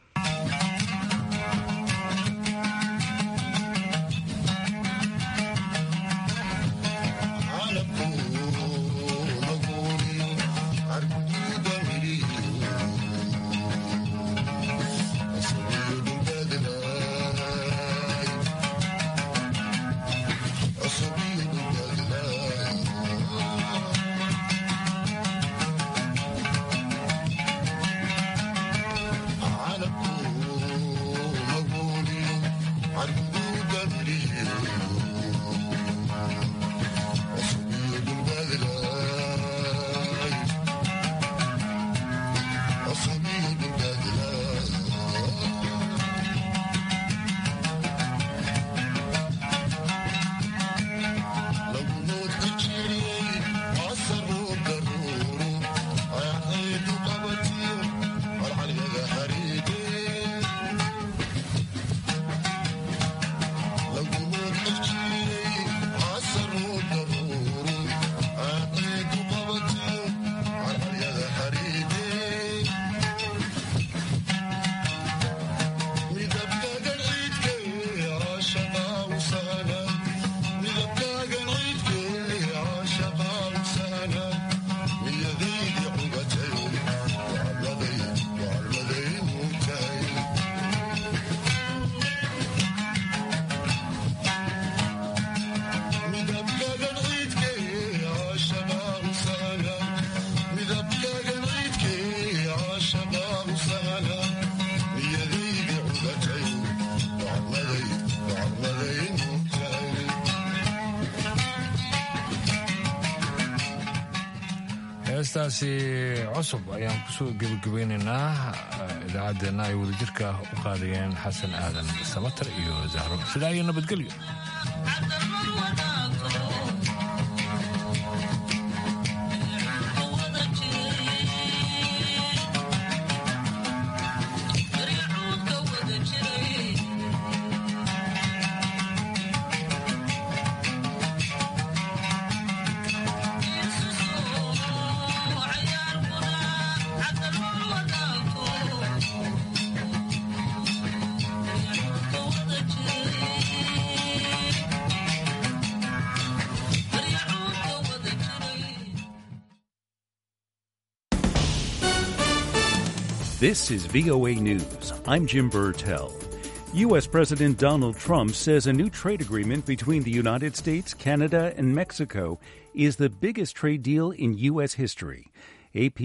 heestaasi cusub ayaan kusoo gebagabeynaynaa idaacaddeenna ay wadajirka u qaadayeen xasan aadan samatar iyo zahro sidaa iyo nabadgelyo This is VOA News. I'm Jim Burtell. U.S. President Donald Trump says a new trade agreement between the United States, Canada, and Mexico is the biggest trade deal in U.S. history. AP